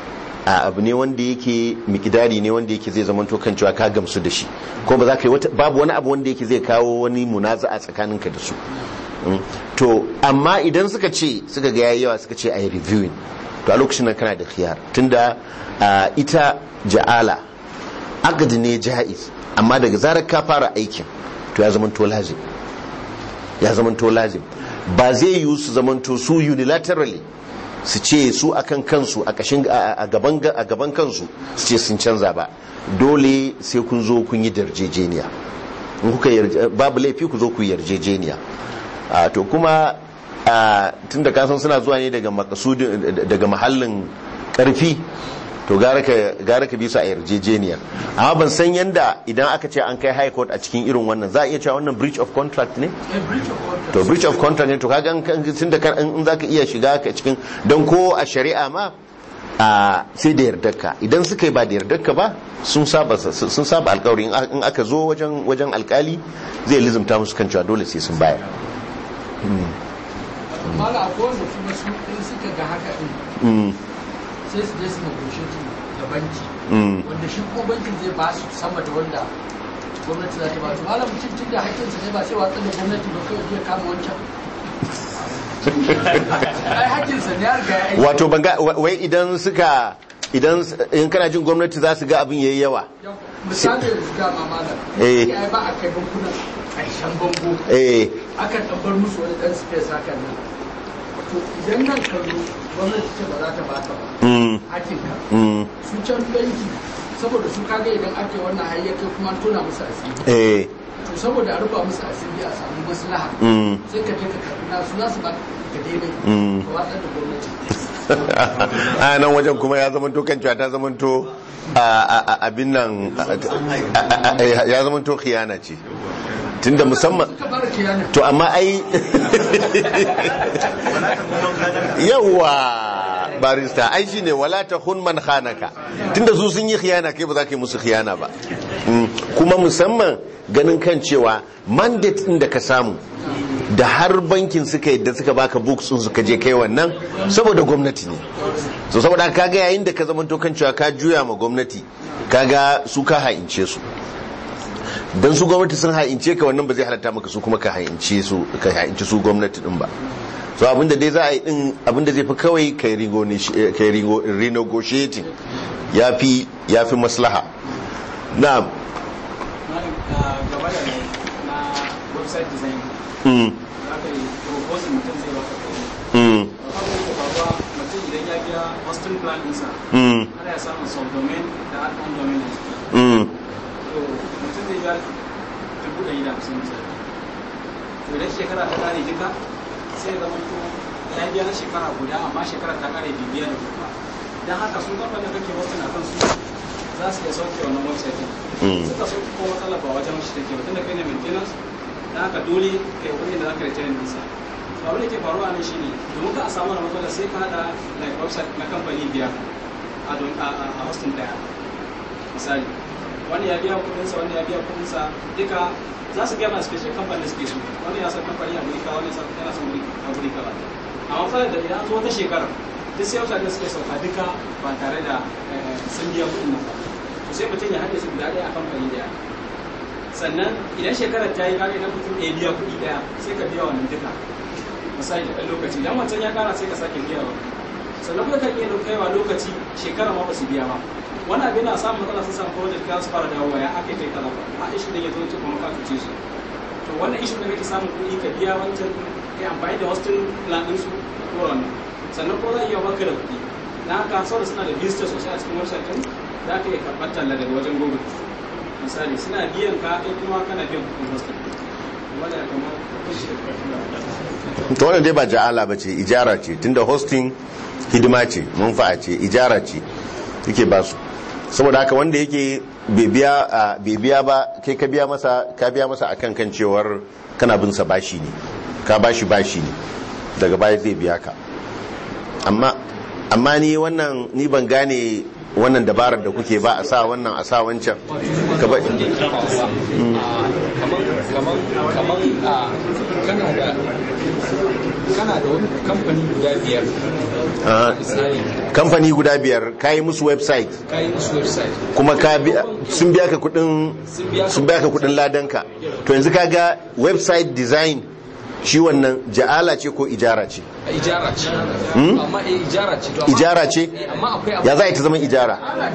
a abu ne wanda yake mikidari ne wanda yake zai zama kan cewa ka gamsu da shi ko ba za ka yi wata babu wani abu wanda yake zai kawo wani munaza'a tsakaninka da su Mm. to amma idan suka ce suka ga yayi yawa suka ce ayi reviewing to a lokacin nan kana da khiyar tunda ah, ita ja'ala agadi ne ja'iz amma daga zarar ka fara aikin to ya zama to lazim ya zamanto lazim ba zai yiwu su zamanto su unilaterally su ce su akan kansu a kashin a gaban a gaban kansu su ce sun canza ba dole sai kun zo kun yi darjejeniya in kuka yarje- babu laifi ku zo ku yi yarjejeniya a to kuma a tunda kasan suna zuwa ne daga makasudin daga mahallin karfi to gara ka gara ka bi su a yarjejeniya amma ban san yanda idan aka ce an kai high court a cikin irin wannan za a iya cewa wannan breach of contract ne a breach of contract to breach of contract ne to kaga in kan- tunda kan in zaka iya shiga ka cikin don ko a shari'a ma a sai da yardarka idan suka yi ba da yardarka ba sun saba sun saba alkawari in a- in aka zo wajen wajen alkali zai lizumta musu kan cewa dole sai sun bayar mala akwai wanda kuma su in suka ga haka din Mm, sai su je su negotiating da banki mm, wanda shi kuma bankin zai ba su sama da wanda gwamnati za ta ba su malam mutum tun da hakkinsa ne ba sai watsar da gwamnati ba kawai zai kama wancan ai hakkinsa ne ya riga ya aiki wato ban ga wa- wai idan suka idan s- in kana jin gwamnati za su ga abin yayi yawa Yau, misali yanzu dama malam Eh. ya ba a kai bankunan ƙarshen bango eh akan ɗan bar musu wani ɗan space hakan nan to idan nan ka zo gwamnati ce ba za ta baka ba mm, hakinka mm, su can banki saboda su kaga idan ake wannan hayyake kuma an tona musu asiri eh to saboda a rufa musu asiri a samu maslaha mm. sai ka je ka karbi nasu za su ba ka daidai Mm. ka watsar da gwamnati a nan wajen kuma ya zama to kan cewa ta zama to a- a- a- abin nan a- a- a- ya zama to khiyana ce tunda musamman suka bar kiyana to amma ai yawa barista ai shine wala ta hun man khanaka tunda su sun yi khiyana kai ba za ka yi musu khiyana ba Mm, kuma musamman ganin kan cewa mandate din da ka samu da har bankin suka yadda suka baka books sun suka je kai wannan saboda gwamnati ne so saboda haka kaga yayin da ka zama kan cewa ka juya ma gwamnati kaga su ka ha'ince su dan su gwamnati sun ha'ince ka wannan ba zai halatta maka su kuma ka ha'ince su ka ha'ince su gwamnati din ba so abinda dai za a yi din abinda zai fi kawai kai rigo kai rigo renegotiating yafi yafi maslaha na'am gaba da na website design mm za ka yi proposal mutum zai baka kuɗi mm abin da ke faruwa mutum idan ya biya hosting plan ɗinsa mm ana ya samun subdomain da admin domain a ciki mm to mutum zai biya dubu ɗari da hamsin misali to idan shekara ta ƙare duka sai ya zama to ya biya na shekara guda amma shekara ta ƙare bai biya da kuma don haka sun kamfanin da kake hosting a kan su za su iya sauke wannan website ɗin Mm. suka so ko matsala ba wajen shi take ba tunda kai ne maintenance dan haka dole kai wani da zaka retain din sa to abin da ke faruwa nan shine domin ka a samu wannan matsala sai ka hada like website na kamfani biya a don a a a hosting daya misali wani ya biya kudin sa wani ya biya kudin sa duka za su gaya mana special company da suke so wani ya san kamfani a guri ka wani ya san yana son guri a guri ka amma fa da idan an zo wata shekara duk sai website da suke sauka duka ba tare da eh, sun biya kudin nan ba to sai mutum ya haɗe su guda ɗaya a kamfani ɗaya sannan idan shekarar ta yi kare idan mutum ɗaya biya kuɗi ɗaya sai ka biya wannan duka misali da ɗan lokaci idan wancan ya ƙara sai ka sake biya wa sannan kuma kan iya kaiwa lokaci shekara ma ba su biya ba wani abin na samun matsala sun samu project ka su fara dawowa ya aka kai kaza ba a ishu da ya zo ce kuma ka cuce su to wannan ishu da kake samun kuɗi ka biya wancan kai amfani da hostel plan ɗin su ko wannan sannan ko za a iya baka da kuɗi na haka saboda suna da visitors sosai a cikin website ɗin za ka iya karɓar talla daga wajen google misali suna biyan ka kai kuma kana biyan kuɗin hostel wanda ya kamar to wannan dai ba ja'ala ba ce ijara ce tunda hosting hidima ce manfa'a ce ijara ce yake ba su saboda haka wanda yake bai biya a- bai biya ba kai ka biya masa ka biya masa akan kan cewar kana bin sa bashi ne ka bashi bashi ne daga baya zai biya ka amma amma ni wannan ni ban gane wannan dabarar da kuke ba a sa wannan a sa wancan ka ba kamar kamar a kana da kana da wani kamfani guda biyar Ah, misali kamfani guda biyar ka yi musu website ka yi musu website kuma ka biya sun biya ka kudin sun biya ka kudin ladanka to yanzu ka ga website design shi wannan ja'ala ce ko ijara ce a ijara ce Hmm? amma eh ijara ce to amma- ijara ce eh, amma akwai abu ya za a yi ta zama ijara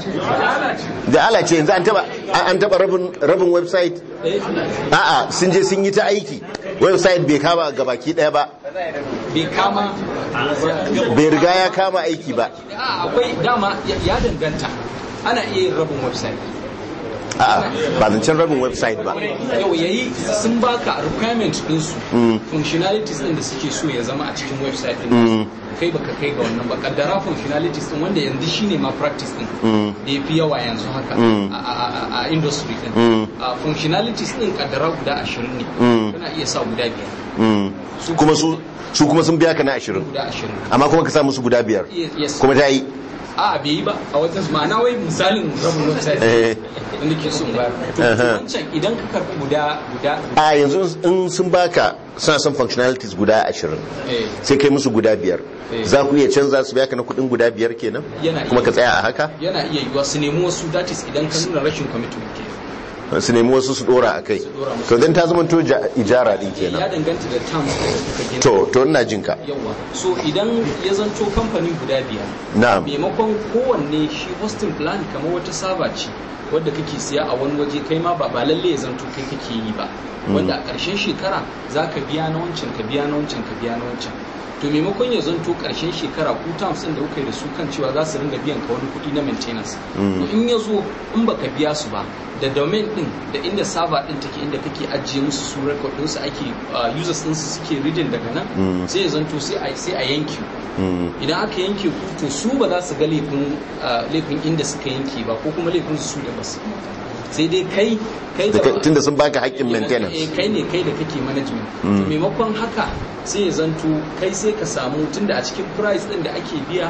ja'ala ce yanzu an taba an taba rabin rabin website eh, a'a sun je sun yi ta aiki website bai kama gabaki daya ba bai kama bai riga ya kama aiki ba a akwai dama ya- ya danganta ana iya yin rabin website a'a ba zancen rabin website ba yau yayi sun baka requirement ɗinsu Mm. functionalities ɗin da suke so ya zama a cikin website ɗin Mm. kai baka kai ga wannan ba kaddara functionalities ɗin wanda yanzu shine ma practice ɗin Mm. da ya fi yawa yanzu haka Mm. a- a a- a industry ɗin Mm. a functionalities ɗin kaddara guda ashirin ne Mm. kana iya sa guda biyar Mm. kuma su su kuma sun biya ka na ashirin guda ashirin amma kuma ka sa musu guda biyar yes kuma ta yi a bai yi ba a wata ma'ana wai misalin rabin website Eh. wanda ke son bayar to Uh-huh. wancan idan ka karɓi guda guda a yanzu in sun baka suna son functionalities guda ashirin eh, sai kai musu guda biyar Eh. za ku iya canza su biya ka na kudin guda biyar kenan Yana kuma iya. ka tsaya a haka yana iya yiwuwa su nemi wasu that is idan ka nuna rashin commitment ke su nemi wasu su dora a kai dora musu. to dan ta zama to ja- ijara din ya kenan danganta da terms da kuka gina to to ina jin ka yawa so idan ya zanto kamfani guda biyar na'am maimakon kowanne shi hosting plan kamar wata saba ce wadda kake siya a wani waje kai ma ba ba lalle ya zanto kai kake yi ba wanda a ƙarshen shekara za ka biya na wancan ka biya na wancan ka biya na wancan to maimakon ya zanto ƙarshen shekara ku terms ɗin da kuka yi da su kan cewa za su ringa biyan ka wani kuɗi na maintenance to in ya zo in baka biya su ba da domain ɗin da inda server ɗin take inda kake ajiye musu su record ɗinsu ake uh, users ɗinsu suke reading daga nan sai ya zanto sai a sai a yanke ku Mm. idan aka yanke ku to su ba za su ga laifin ah, laifin inda suka yanke ba ko kuma laifin su da basu sai dai kai kai Da kai- tunda sun baka haƙƙin eh, maintenance kai ne kai da kake management to Mm. maimakon haka sai ya zanto kai sai ka samu tunda a cikin price din da ake biya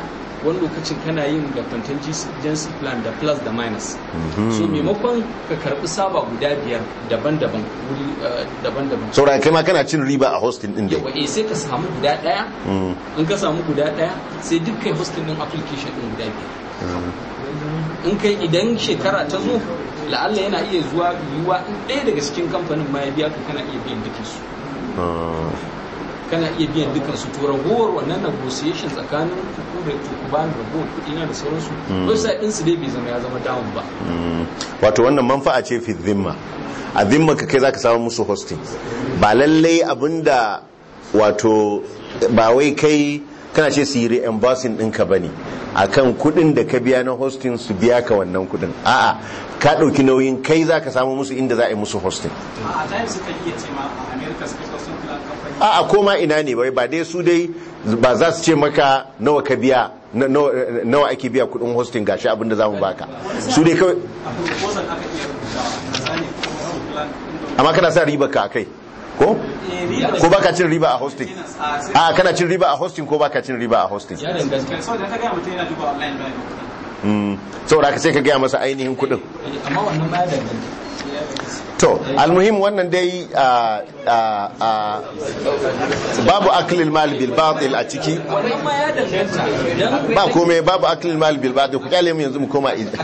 wani lokacin kana yin da contingency plan da plus da minus Mhm. so maimakon ka karbi saba guda biyar daban-daban wuri eh, daban-daban saboda kai ma kana cin riba a hosting din dai yawa eh sai ka samu guda daya Mm. in ka samu guda daya sai duk kai hosting din application din guda biyar Mm. in kai idan shekara ta zo la'alla yana iya zuwa yiwuwa in ɗaya daga cikin kamfanin ma ya biya ka kana iya biyan dukansu Mm. kana iya biyan dukansu to ragowar wannan negotiation tsakanin ku da ku ba ni ragowar kuɗi na da sauransu Mm. website ɗinsu dai bai zama ya zama down ba Mm. wato wannan manfa'a ce fi zimma a zimma ka kai zaka samu musu hosting ba lallai abinda wato ba wai kai kana ce su yi reimbursing ɗinka ba ne akan kuɗin da ka biya na hosting su biya ka wannan kuɗin a'a ka ɗauki nauyin kai zaka samu musu inda za a yi musu hosting a times suka iya ce ma a america suka so sun plan company a'a koma ina ne bai ba dai su dai ba za su ce maka nawa ka biya na- nawa nawa ake biya kuɗin hosting gashi abin da za mu baka su dai kawai a proposal aka iya rubutawa misali sun plan amma kana sa riba ka kai ko ko baka cin riba a hosting a kana cin riba a hosting ko baka cin riba a hosting ya danganta so da ka gaya mutum yana duba online ba Mm. saboda haka sai ka gaya masa ainihin kuɗin amma wannan ma ya danganta to almuhim wannan dai a- a- a- babu aklil mal bil batil a ciki wannan ma ya danganta idan ba komai babu aklil mal bil batil ku kyale mu yanzu mu koma iz-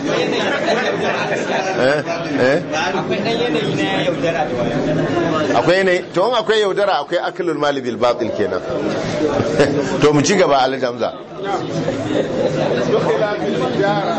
eh eh akwai ɗan yanayi na yaudara da wani akwai yanayi to in akwai yaudara akwai aklul mal bil batil kenan to mu ci gaba alhaji hamza بخلاف الإجارة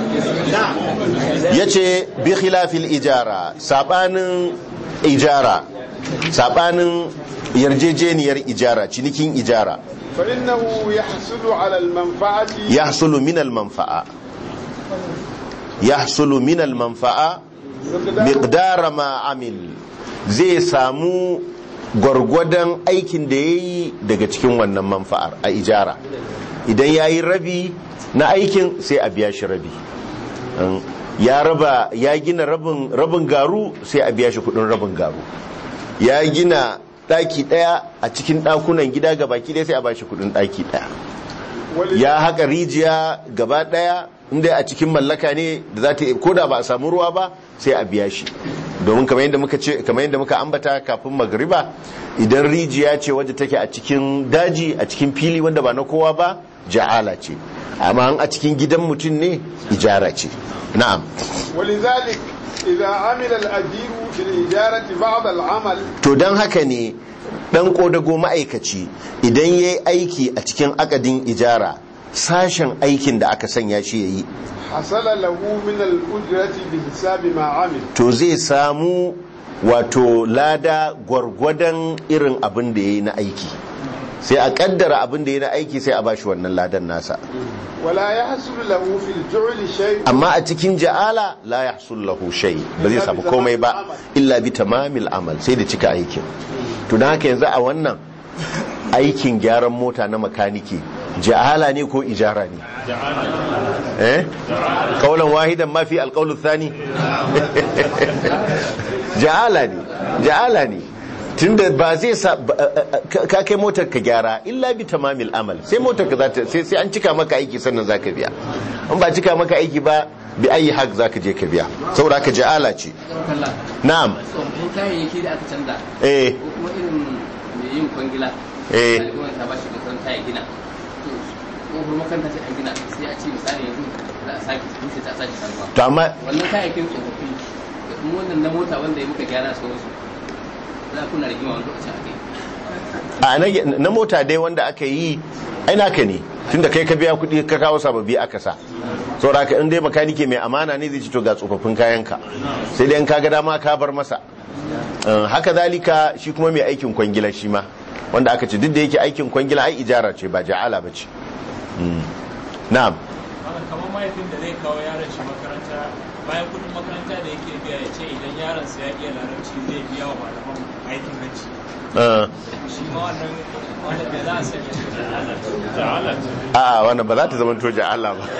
yace bi khilafil ijara sabanin ijara sabanin yarjejeniyar ijara cinikin ijara فإنه يحصل على المنفعة yahsulu min al manfa'a yahsulu min al manfa'a miqdara ma amil zai samu gwargwadon aikin da yayi daga cikin wannan manfa'ar a ijara idan yayi rabi na aikin sai a biya shi rabi Um, ya raba ya gina rabin rabin garu sai a biya shi kudin rabin garu ya gina daki daya a cikin dakunan gida gabaki daya sai a bashi kudin daki daya ya haka rijiya gaba daya inda a cikin mallaka ne da za ta ko da ba a samu ruwa ba sai a biya shi domin kamar yadda muka ce kamar yadda muka ambata kafin magriba idan rijiya ce wadda take a cikin daji a cikin fili wanda ba na kowa ba ja'ala ce amma a cikin gidan mutum ne ijara ce na'am ولذلك إذا عمل الأجير في الإجارة بعض العمل to don haka ne dan kodago ma'aikaci idan ya yi aiki a cikin akadin ijara sashen aikin da aka sanya shi ya yi حصل له من الأجرة بحساب ما عمل to zai samu wato lada gwargwadon irin abin da ya yi na aiki sai a kaddara abin da ya yi na aiki sai a bashi wannan ladan nasa ولا يحصل له في الجعل شيء amma a cikin ja'ala la yahsul lahu shay ba zai samu komai ba illa bi tamamil amal sai da cika aikin to dan haka yanzu a wannan aikin gyaran mota na makaniki ja'ala ne ko ijara ne eh kaulan wahidan ma fi alqaulu thani ja'ala ne ja'ala ne tunda ba zai sa ba- ka ka kai motar ka gyara illa bi tamamil amal sai motar ka zata sai sai an cika maka aiki sannan zaka biya in ba cika maka aiki ba bi ayi hak zaka je ka biya saboda haka ja'ala ce kalla na'am tsofaffin kayayyaki da aka canza eh ko kuma irin mai yin kwangila Eh. ɗaliban ta ba shi makaranta ya gina to tsohon makaranta sai an gina sai a ce misali yanzu za a sake rushe ta sake sabuwa to amma wannan kayayyakin tsofaffi da kuma wannan na mota wanda ya muka gyara sauransu za kuna rigima wani lokacin a kai a na- na mota dai wanda aka yi ai naka ne tunda kai ka biya kuɗi ka kawo sababbi aka sa saboda haka in dai makanike mai amana ne zai ci to ga tsofaffin kayanka sai dai in ka ga dama ka bar masa Uh, haka zalika shi kuma mai aikin kwangila shi ma wanda aka ce duk da yake aikin kwangila ai ijara ce ba ja'ala ba ce Mm. na'am Malam kamar mahaifin da zai kawo yaron shi makaranta bayan kudin makaranta da yake biya ya ce idan yaron sa ya iya larabci zai biya wa malaman aikin hajji Uh, shi ma wannan wanda bai za a sanya shi ja'ala a wannan ba za ta zama toja Allah ba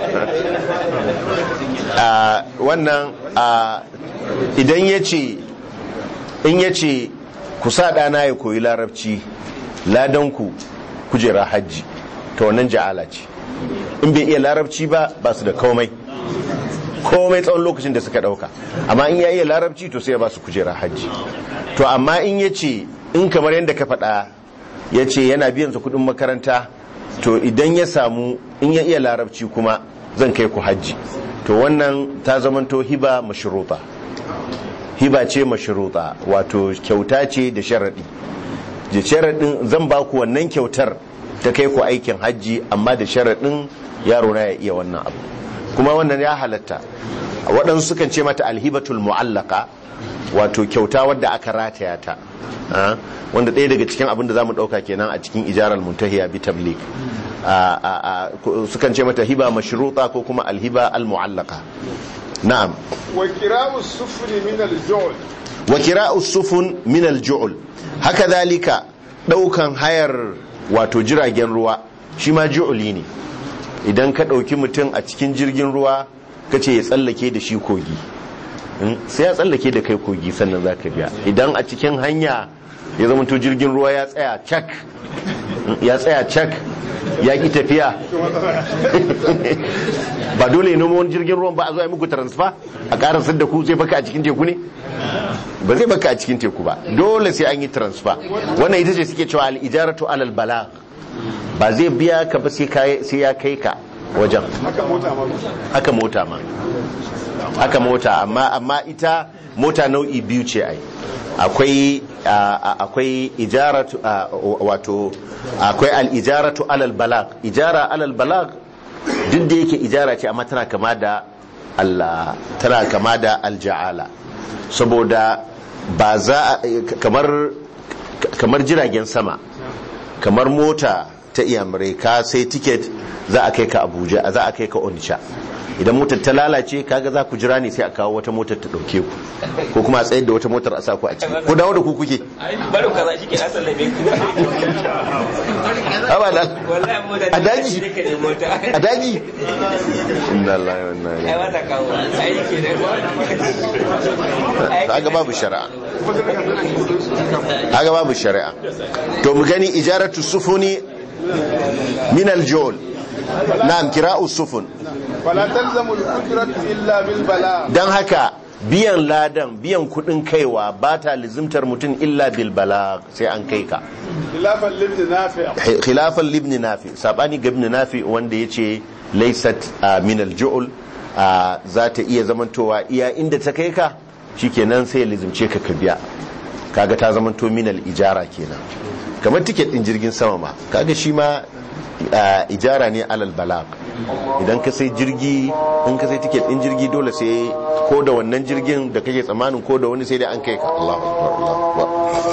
a wannan a idan ya ce in ya ce ku sa ɗana ya koyi larabci ladanku kujera hajji to wannan ja'ala ce in bai iya larabci ba ba su da komai komai tsawon lokacin da suka dauka amma in ya iya larabci to sai ya ba su kujera hajji to amma in ya ce in kamar yadda ka faɗa ya ce yana biyan su kuɗin makaranta to idan ya samu in ya iya larabci kuma zan kai ku hajji to wannan ta zamanto hiba mashruta hiba ce mashruta wato kyauta ce da sharaɗi da sharaɗin zan ba ku wannan kyautar ta kai ku aikin hajji amma da sharaɗin yaro na ya iya wannan abu kuma wannan ya halatta waɗansu sukan ce mata alhibatul mu'allaka wato kyauta wadda aka rataya ta wanda ɗaya daga cikin abin da za mu ɗauka kenan a cikin ijarar muntahiya bi tablik sukan ce mata hiba mashruta ko kuma alhiba al-mu'allaka na'am wa kira'u sufuri min al-ju'l wa kira'u sufun min al-ju'l haka zalika ɗaukan hayar wato jiragen ruwa shi ma ju'uli ne idan ka ɗauki mutum a cikin jirgin ruwa ka ce ya tsallake da shi kogi sai ya tsallake da kai kogi sannan za ka biya idan a cikin hanya ya zama to jirgin ruwa ya tsaya cak ya tsaya cak ya ki tafiya ba dole ya noma wani jirgin ruwan ba a zo a muku transfer a karasar da ku zai baka a cikin teku ne ba zai baka a cikin teku ba dole sai an yi transfer wannan ita ce suke cewa al'ijaratu alal bala ba zai biya ka ba sai ya kai ka wajen haka mota ma haka mota amma amma ita mota nau'i biyu ce ai akwai akwai ijaratu wato akwai al-ijaratu alal balag ijara alal balag duk da yake ijara ce amma tana kama da Allah tana kama da alja'ala saboda ba za kamar kamar jiragen sama kamar mota ta iyamurai ka sai tiket za a kai ka abuja za a kai ka onisha idan motar ta lalace kaga za ku jira ne sai a kawo wata motar ta dauke ku ko kuma a tsayar da wata motar a sa ku a ciki ko dawo da ku kuke baro kaza shi ke na sallame ku abada wallahi mota a daji ka ne mota a daji inna lillahi wa inna ai ilaihi wata kawo ai ke da kaga babu shari'a kaga babu shari'a to mu gani ijaratu sufuni min al-jul na'am kira'u sufun fala talzamu al-ujratu illa bil bala dan haka biyan ladan biyan kudin kaiwa ba ta lizimtar mutum illa bil balag sai an kai ka khilafan libn nafi' khilafan libni nafi sabani ga ibn nafi wanda yace laysat ah, min al-ju'l ah, za ta iya zamantowa iya inda ta kai ka shikenan sai ya lizimce ka ka biya kaga ta zamanto min al-ijara kenan kamar tiket din jirgin sama ma kaga shi ma ah, ijara ne alal balag idan ka sai jirgi in ka sai tiket din jirgi dole sai ko da wannan jirgin da kake tsammanin ko da wani sai dai an kai ka Allahu akbar Allahu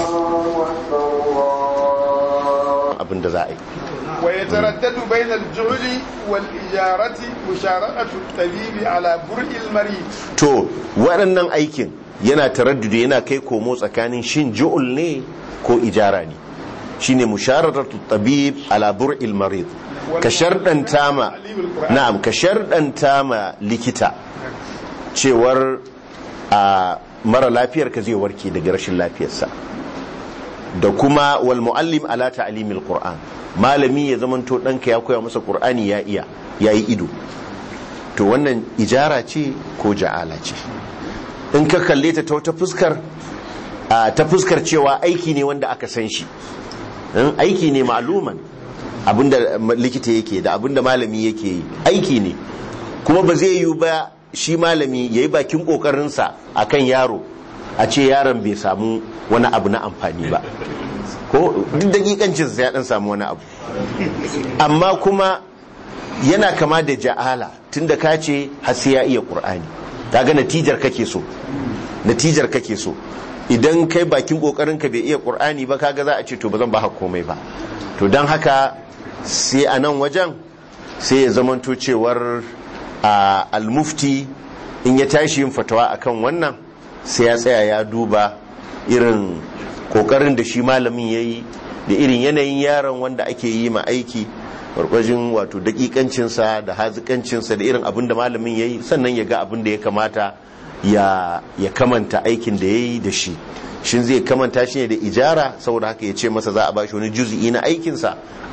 akbar abin da za a yi wa yataraddadu bayna al-ju'l wal ijarati mushara'atu at-tabib ala bur'il marid to waɗannan aikin yana taraddudi yana kai komo tsakanin shin ju'ul ne ko ijara ne shine mushararatu tabib ala bur'il marid ka sharɗanta ma na'am ka sharɗanta ma likita cewar a mara lafiyar ka zai warke daga rashin lafiyarsa da kuma wal muallim ala ta'limil qur'an malami ya zamanto ɗanka ya koya masa qur'ani ya iya yayi ido to wannan ijara ce ko ja'ala ce in ka kalle ta ta wata fuskar a, ta fuskar cewa aiki ne wanda aka san shi in aiki ne ma'luman abinda likita yake da abinda malami yake yi aiki ne kuma ba zai yiwu ba shi malami ya yi bakin kokarinsa a kan yaro a ce yaron bai samu wani abu na amfani ba ko duk dakikancinsa ya dan samu wani abu amma kuma yana kama da ja'ala tunda ka ce har sai ya iya qur'ani kaga natijar kake so natijar kake so idan kai bakin kokarin ka bai iya qur'ani ba kaga za a ce to ba zan ba komai ba to dan haka sai a nan wajen sai ya zamanto cewar a almufti in ya tashi yin fatawa akan wannan sai ya tsaya ya duba irin kokarin da shi malamin ya yi da irin yanayin yaron wanda ake yi ma aiki barkwajin wato dakikancinsa da hazikancinsa da irin abin da malamin ya yi sannan ya ga abin da ya kamata ya, ya kamanta aikin da ya yi da shi shin zai kamanta shi ne da ijara saboda haka ya ce masa za a bashi wani juzi'i na aikinsa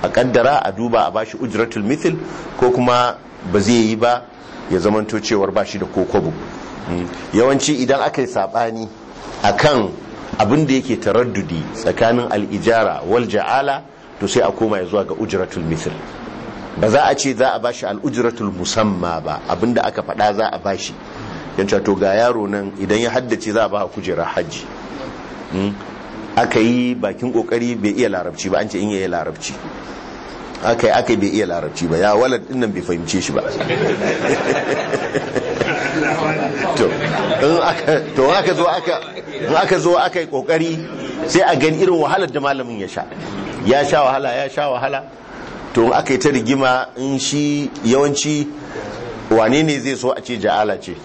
a kaddara a duba a bashi ujratul mithil ko kuma ba zai yi ba ya zamanto cewar bashi da kokobo yawanci idan aka yi sabani akan abin da yake taraddudi tsakanin al'ijara wal ja'ala to sai a koma ya zuwa ga ujratul mithil ba za a ce za a bashi al'ujratul musamma ba abinda aka faɗa za a bashi yanci to ga yaro nan idan ya haddace za a ba kujerar hajji aka yi bakin kokari bai iya larabci ba an ce in yi larabci aka yi aka yi bai iya larabci ba ya walad din nan bai fahimce shi ba to in aka zo aka in aka zo aka yi kokari sai a gani irin wahalar da malamin ya sha ya sha wahala ya sha wahala to aka yi ta rigima in shi yawanci wane ne zai so a ce ja'ala ce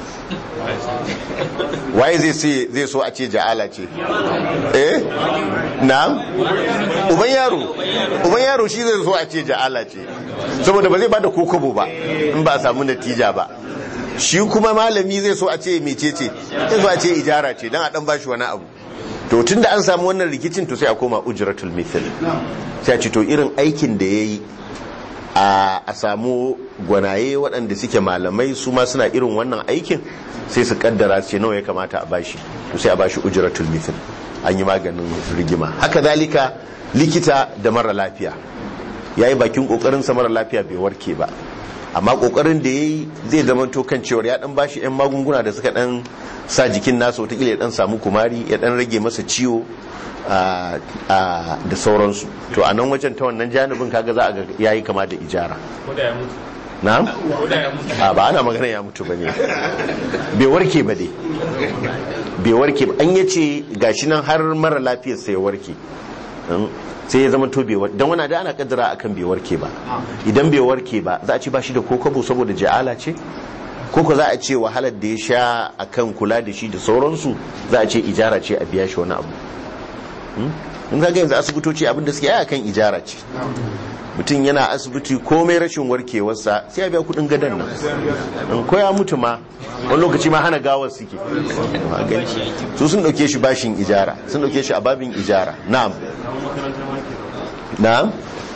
waye zai zai so a ce ja'ala ce eh na'am uban yaro uban yaro shi zai so a ce ja'ala ce saboda ba zai bada kokobo ba in ba a samu natija ba shi kuma malami zai so a ce mecece zai so a ce ijara ce dan a dan bashi wani abu to tunda an samu wannan rikicin to sai a koma ujratul mithl sai a ce to irin aikin da yayi a samu gwanaye waɗanda suke malamai su ma suna irin wannan aikin sai su kaddara ce nawa ya kamata a bashi to sai a bashi ujratul mithl an yi maganin rigima haka zalika likita da mara lafiya yayi bakin kokarin sa mara lafiya bai warke ba amma kokarin da yayi zai zama to kan cewa ya dan bashi yan magunguna da suka dan sa jikin nasa wata ya dan samu kumari ya dan rage masa ciwo da sauransu to a nan wajen ta wannan janibin kaga za a ga yayi kama da ijara na'am a ba ana magana ya mutu bane bai warke ba dai bai warke ba an yace gashi nan har mara lafiyar sai ya warke sai ya zama to bai warke dan wani da ana kaddara akan bai warke ba idan bai warke ba za a ci ba shi da kokobo saboda ja'ala ce koko za a ce wahalar da ya sha akan kula da shi da sauransu za a ce ijara ce a biya shi wani abu in ka yanzu asibitoci abinda suke yaya kan ijara ce mutum yana asibiti komai rashin warkewarsa sai ya biya kudin gadon nan in koya mutu ma wani lokaci ma hana gawar suke su sun dauke shi bashin ijara sun dauke shi a babin ijara na'am na'am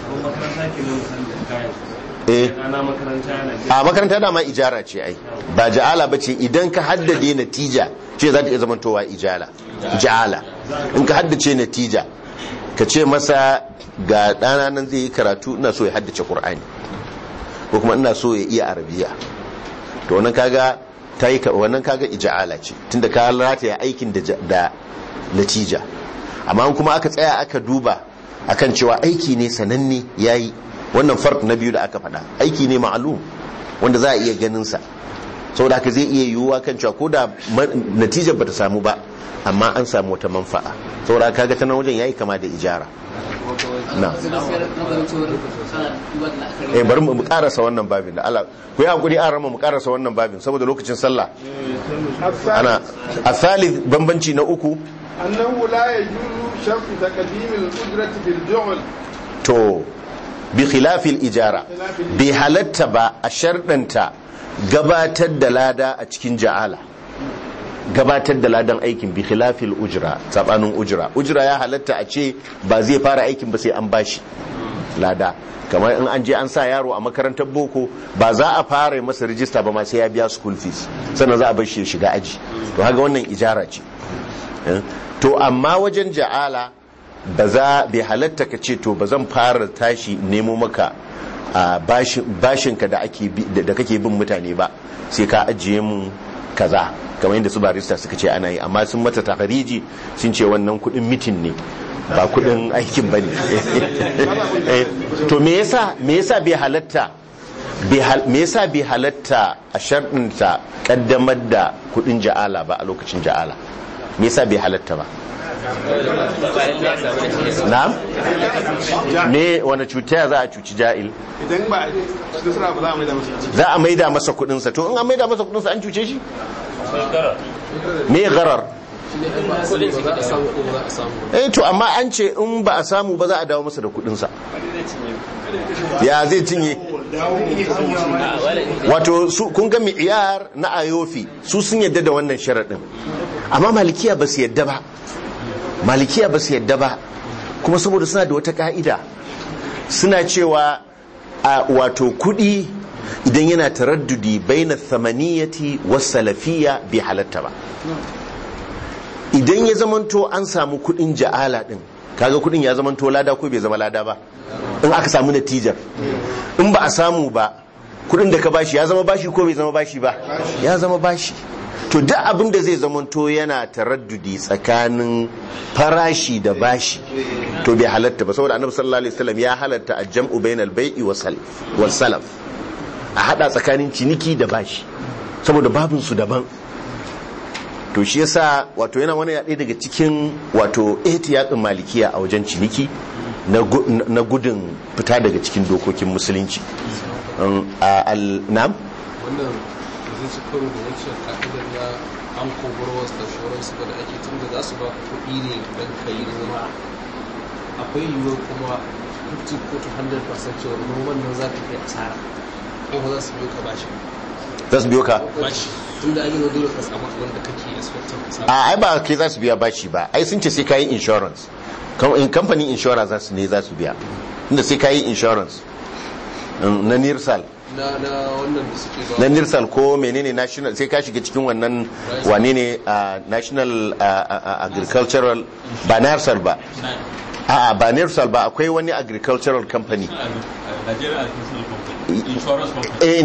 eh a makaranta dama ijara ce ai ba ja'ala ba ce idan ka haddade natija ce za ta iya zamantowa ijala ja'ala in ka haddace natija ka ce masa ga ɗana nan zai yi karatu ina so ya haddace ƙur'ani ko kuma ina so ya iya arabiya to wannan kaga ta yi wannan kaga ija'ala ce tunda ka rataya aikin da natija amma kuma aka tsaya aka duba akan cewa aiki ne sananne yayi wannan fark na biyu da aka faɗa aiki ne ma'alum wanda za a iya ganin sa saboda haka zai iya yiwuwa kan cewa ko da natijar bata samu ba amma an samu wata manfa'a saboda kaga ta nan wajen yayi kama da ijara na eh bari mu karasa wannan babin da Allah ku yi hakuri an rama mu karasa wannan babin saboda lokacin sallah ana asali bambanci na uku annahu la yajuzu shartu taqdim al-ujrati bil ju'l to bi khilafil ijara bi halatta ba a sharɗanta gabatar da lada a cikin ja'ala gabatar da ladan aikin bi khilafil ujra sabanin ujra ujra ya halatta a ce ba zai fara aikin ba sai an bashi lada kamar in an je an sa yaro a makarantar boko ba za a fara masa rijista ba ma sai ya biya school fees sannan za a bar shi ya shiga aji to haka wannan ijara ce to amma wajen ja'ala ba za bai halatta ka ce to ba zan fara tashi nemo maka bashinka da kake bin mutane ba sai ka ajiye mun kaza kamar yadda su barista suka ce ana yi amma sun mata takariji sun ce wannan kudin mitin ne ba kudin aikin bane to me yasa me yasa bai halatta me yasa bai halatta a sharɗinta kaddamar da kudin ja'ala ba a lokacin ja'ala me yasa bai halatta ba na'am me wani cuta za a cuci ja'il idan ba nasara ba za a maida masa za a maida masa kudinsa to in an maida masa kudinsa an cuce shi me garar eh to amma an ce in ba a samu ba za a dawo masa da kudinsa ya zai cinye wato su kun ga mi'iyar na ayofi su sun yadda da wannan sharaɗin amma malikiya ba su yadda ba malikiya ba su yadda ba kuma saboda suna da wata ka'ida suna cewa a wato kudi idan yana taraddudi baina thamaniyati was salafiyya bai halatta ba idan ya zamanto an samu kudin ja'ala din kaga kudin ya zamanto lada ko bai zama lada ba in aka samu natijar in ba a samu ba kudin da ka bashi ya zama bashi ko bai zama bashi ba ya zama bashi to duk abin da zai zamanto yana taraddudi tsakanin farashi da bashi to bai halatta ba saboda annabi sallallahu alaihi wasallam ya halatta al-jam'u bainal bai'i was salaf a hada tsakanin ciniki da bashi saboda babin su daban to shi yasa wato yana wani yaɗe daga cikin wato ihtiyatin malikiya a wajen ciniki na gudun fita daga cikin dokokin musulunci al-nam wannan zai ci karo da wancan ka'idar na an kogarwas da shoransu ba da ake tun da za su ba kuɗi ne don ka yi noma akwai yiwuwar kuma 50 ko 100% cewa noman nan za ka kai asara ko ba za su biyo ka bashi za su biyo ka bashi tun da amino dole ka samu abin da kake expecting ka samu a ai ba kai za su biya bashi ba ai sun ce sai kayi insurance in kamfanin insurance za su ne za su biya inda sai kayi insurance na nirsal na na wannan da suke ba na nirsal ko menene national sai ka shiga cikin wannan wane ne national agricultural ba nirsal ba a ba nirsal ba akwai wani agricultural company eh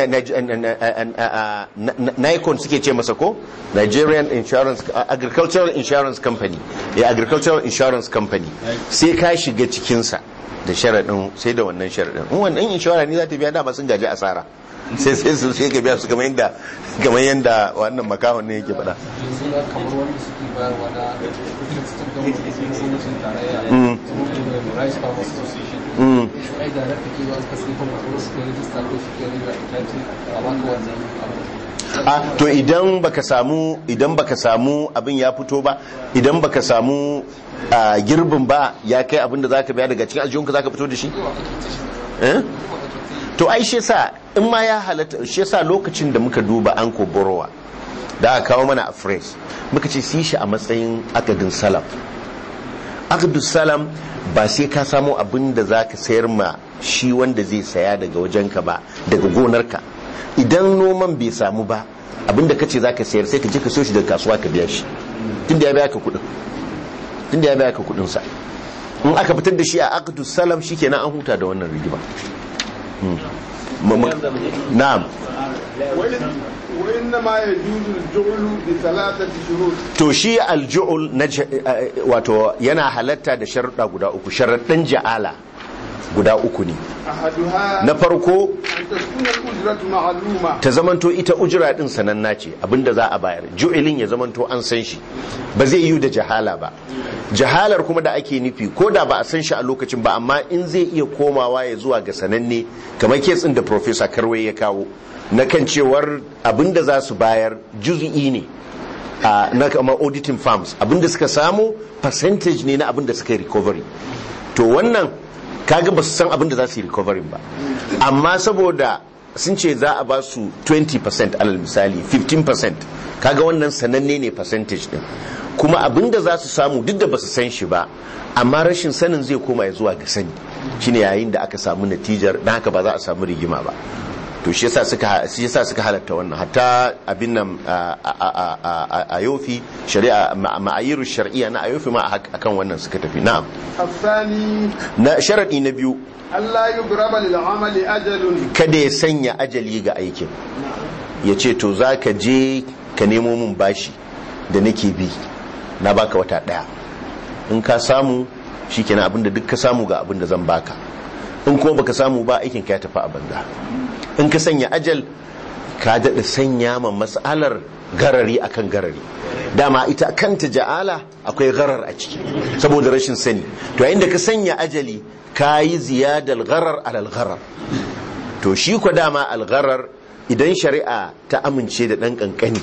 Nikon suke ce masa ko Nigerian Insurance Agricultural Insurance Company ya Agricultural Insurance Company sai ka shiga cikinsa da sharaɗin sai da wannan sharaɗin in wannan inshora ne za ta biya dama sun gaji asara sai sai su sai ka biya su kamar yadda kamar yadda wannan makahon ne yake faɗa yanzu na kamar wanda suke bayarwa na cikin gwamnatin tarayya saboda rice farmers association ai da rafi ke ba ka sai kuma kuma suke rijista ko suke rijista ita ce a baka wannan abu a to idan baka samu idan baka samu abin ya fito ba idan baka samu a girbin ba ya kai abin da zaka biya daga cikin aljihunka zaka fito da shi eh to ai shi yasa in ma ya halatta shi yasa lokacin da muka duba an ko borowa da aka kawo mana a phrase muka ce si shi a matsayin akadin salam akadin salam ba sai ka samu abin da zaka sayar ma shi wanda zai saya daga wajenka ba daga gonarka idan noman bai samu ba abinda kace zaka sayar sai ka je ka so shi daga kasuwa ka biya shi tunda ya biya ka kudin tunda ya biya ka kudin sa in aka fitar da shi a aqdus salam shikenan an huta da wannan rigima na'am وإنما يجوز الجعل بثلاثة شروط to shi alju'ul na wato yana halatta da sharuɗa guda uku sharaɗin ja'ala guda uku ne أحدها na farko أن تكون الأجرة معلومة ta zamanto ita ujira din sananna ce abinda za a bayar ju'ilin ya zamanto an san shi ba zai yi da jahala ba jahalar kuma da ake nufi ko da ba a san shi a lokacin ba amma in zai iya komawa ya zuwa ga sananne kamar ketsin da professor karwai ya kawo na kan cewar abinda za su bayar juz'i ne a na kama auditing firms abinda suka samu percentage ne na abinda suka yi recovery to wannan kaga ba su san abinda za su yi recovery ba amma saboda sun ce za a ba su 20% alal misali 15% kaga wannan sananne ne percentage din kuma abinda za su samu duk da ba su san shi ba amma rashin sanin zai koma ya zuwa ga sani shine yayin da aka samu natijar dan haka ba za a samu rigima ba to shi yasa suka shi yasa suka halatta wannan hatta abin nan a- a- a a yofi shari'a ma- ma'ayiru shar'iyya na ayofi ma a- akan wannan suka tafi na'am الثاني na sharadi na biyu ألا يضرب للعمل أجل kada ya sanya ajali ga aikin ya ce to za ka je ka nemo min bashi da nake bi na baka wata daya in ka samu shi kenan abinda duk ka samu ga abinda zan baka in kuma baka samu ba aikin ka ya tafi a banza in ka sanya ajal ka daɗa sanya ma matsalar garari akan garari dama ita kanta ja'ala akwai garar a ciki saboda rashin sani to yayin da ka sanya ajali ka yi ziyadar garar alal garar to shi kwa dama algarar idan shari'a ta amince da ɗan ƙanƙani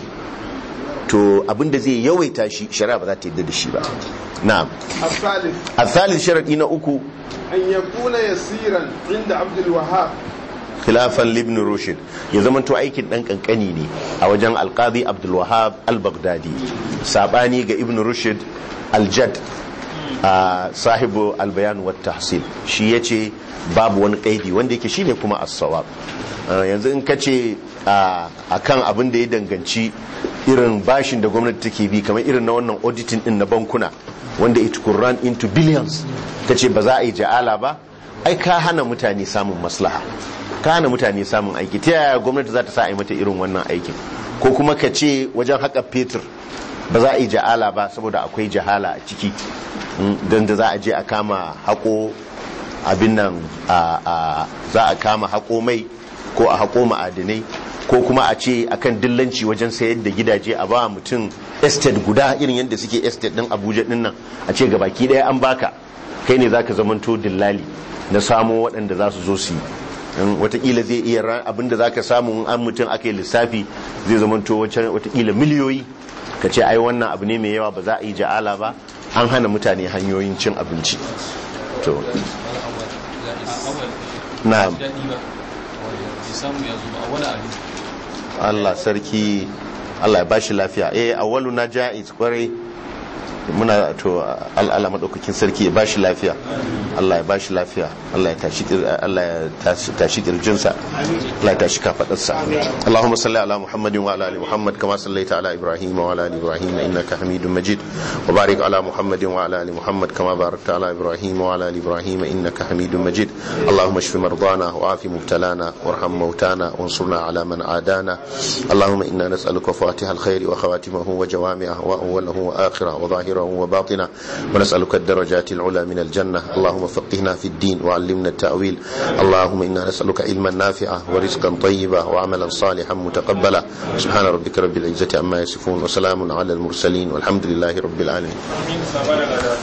to abinda zai yawaita shi shari'a ba za ta yadda da shi ba na'am الثالث a thalith sharaɗi na uku أن يكون يسيرا عند عبد الوهاب khilafan libn rushd ya zama to aikin ɗan ƙanƙani ne a wajen alqadi abdul wahab al-baghdadi sabani ga ibn rushd al-jad a sahibu albayan wa tahsil shi yace babu wani kaidi wanda yake shine kuma as-sawab Uh, yanzu in ka ce a kan abin da ya danganci irin bashin da gwamnati take bi kamar irin na wannan auditing din na bankuna wanda it could run into billions ka ce ba za a yi ja'ala ba ai ka hana mutane samun maslaha ka hana mutane samun aiki ta yaya gwamnati za ta sa a yi mata irin wannan aikin ko kuma ka ce wajen haka fetur ba za a yi ja'ala ba saboda akwai jahala a ciki don da za a je a kama haƙo abin nan za a kama haƙo mai ko a haƙo ma'adinai ko kuma a ce akan dillanci wajen sayar da gidaje a ba mutum estate guda irin yadda suke estate din abuja din nan a ce gabaki ɗaya an baka kai ne zaka zamanto dillali na samo waɗanda za su zo su yi watakila zai iya abinda za ka samu an mutum aka yi lissafi zai zamanto watakila miliyoyi ka ce ai wannan abu ne mai yawa ba za a yi ja'ala ba an hana mutane hanyoyin cin abinci to na'am Allah sarki Allah ya bashi lafiya eh awwalu na ja'iz kwarai muna to Allah madaukakin sarki ya bashi lafiya Allah ya bashi lafiya Allah ya tashi Allah ya tashi kirjinsa Allah ya tashi kafadarsa Allahumma salli ala Muhammadin wa ala ali Muhammad kama sallaita ala Ibrahim wa ala ali Ibrahim innaka Hamidum Majid wa barik ala Muhammadin wa ala ali Muhammad kama barakta ala Ibrahim wa ala ali Ibrahim innaka Hamidum Majid اللهم اشف مرضانا وعاف مبتلانا وارحم موتانا وانصرنا على من عادانا اللهم انا نسالك فواتح الخير وخواتمه وجوامعه واوله واخره وظاهره وباطنه ونسالك الدرجات العلى من الجنه اللهم فقهنا في الدين وعلمنا التاويل اللهم انا نسالك علما نافعا ورزقا طيبا وعملا صالحا متقبلا سبحان ربك رب العزه عما يصفون وسلام على المرسلين والحمد لله رب العالمين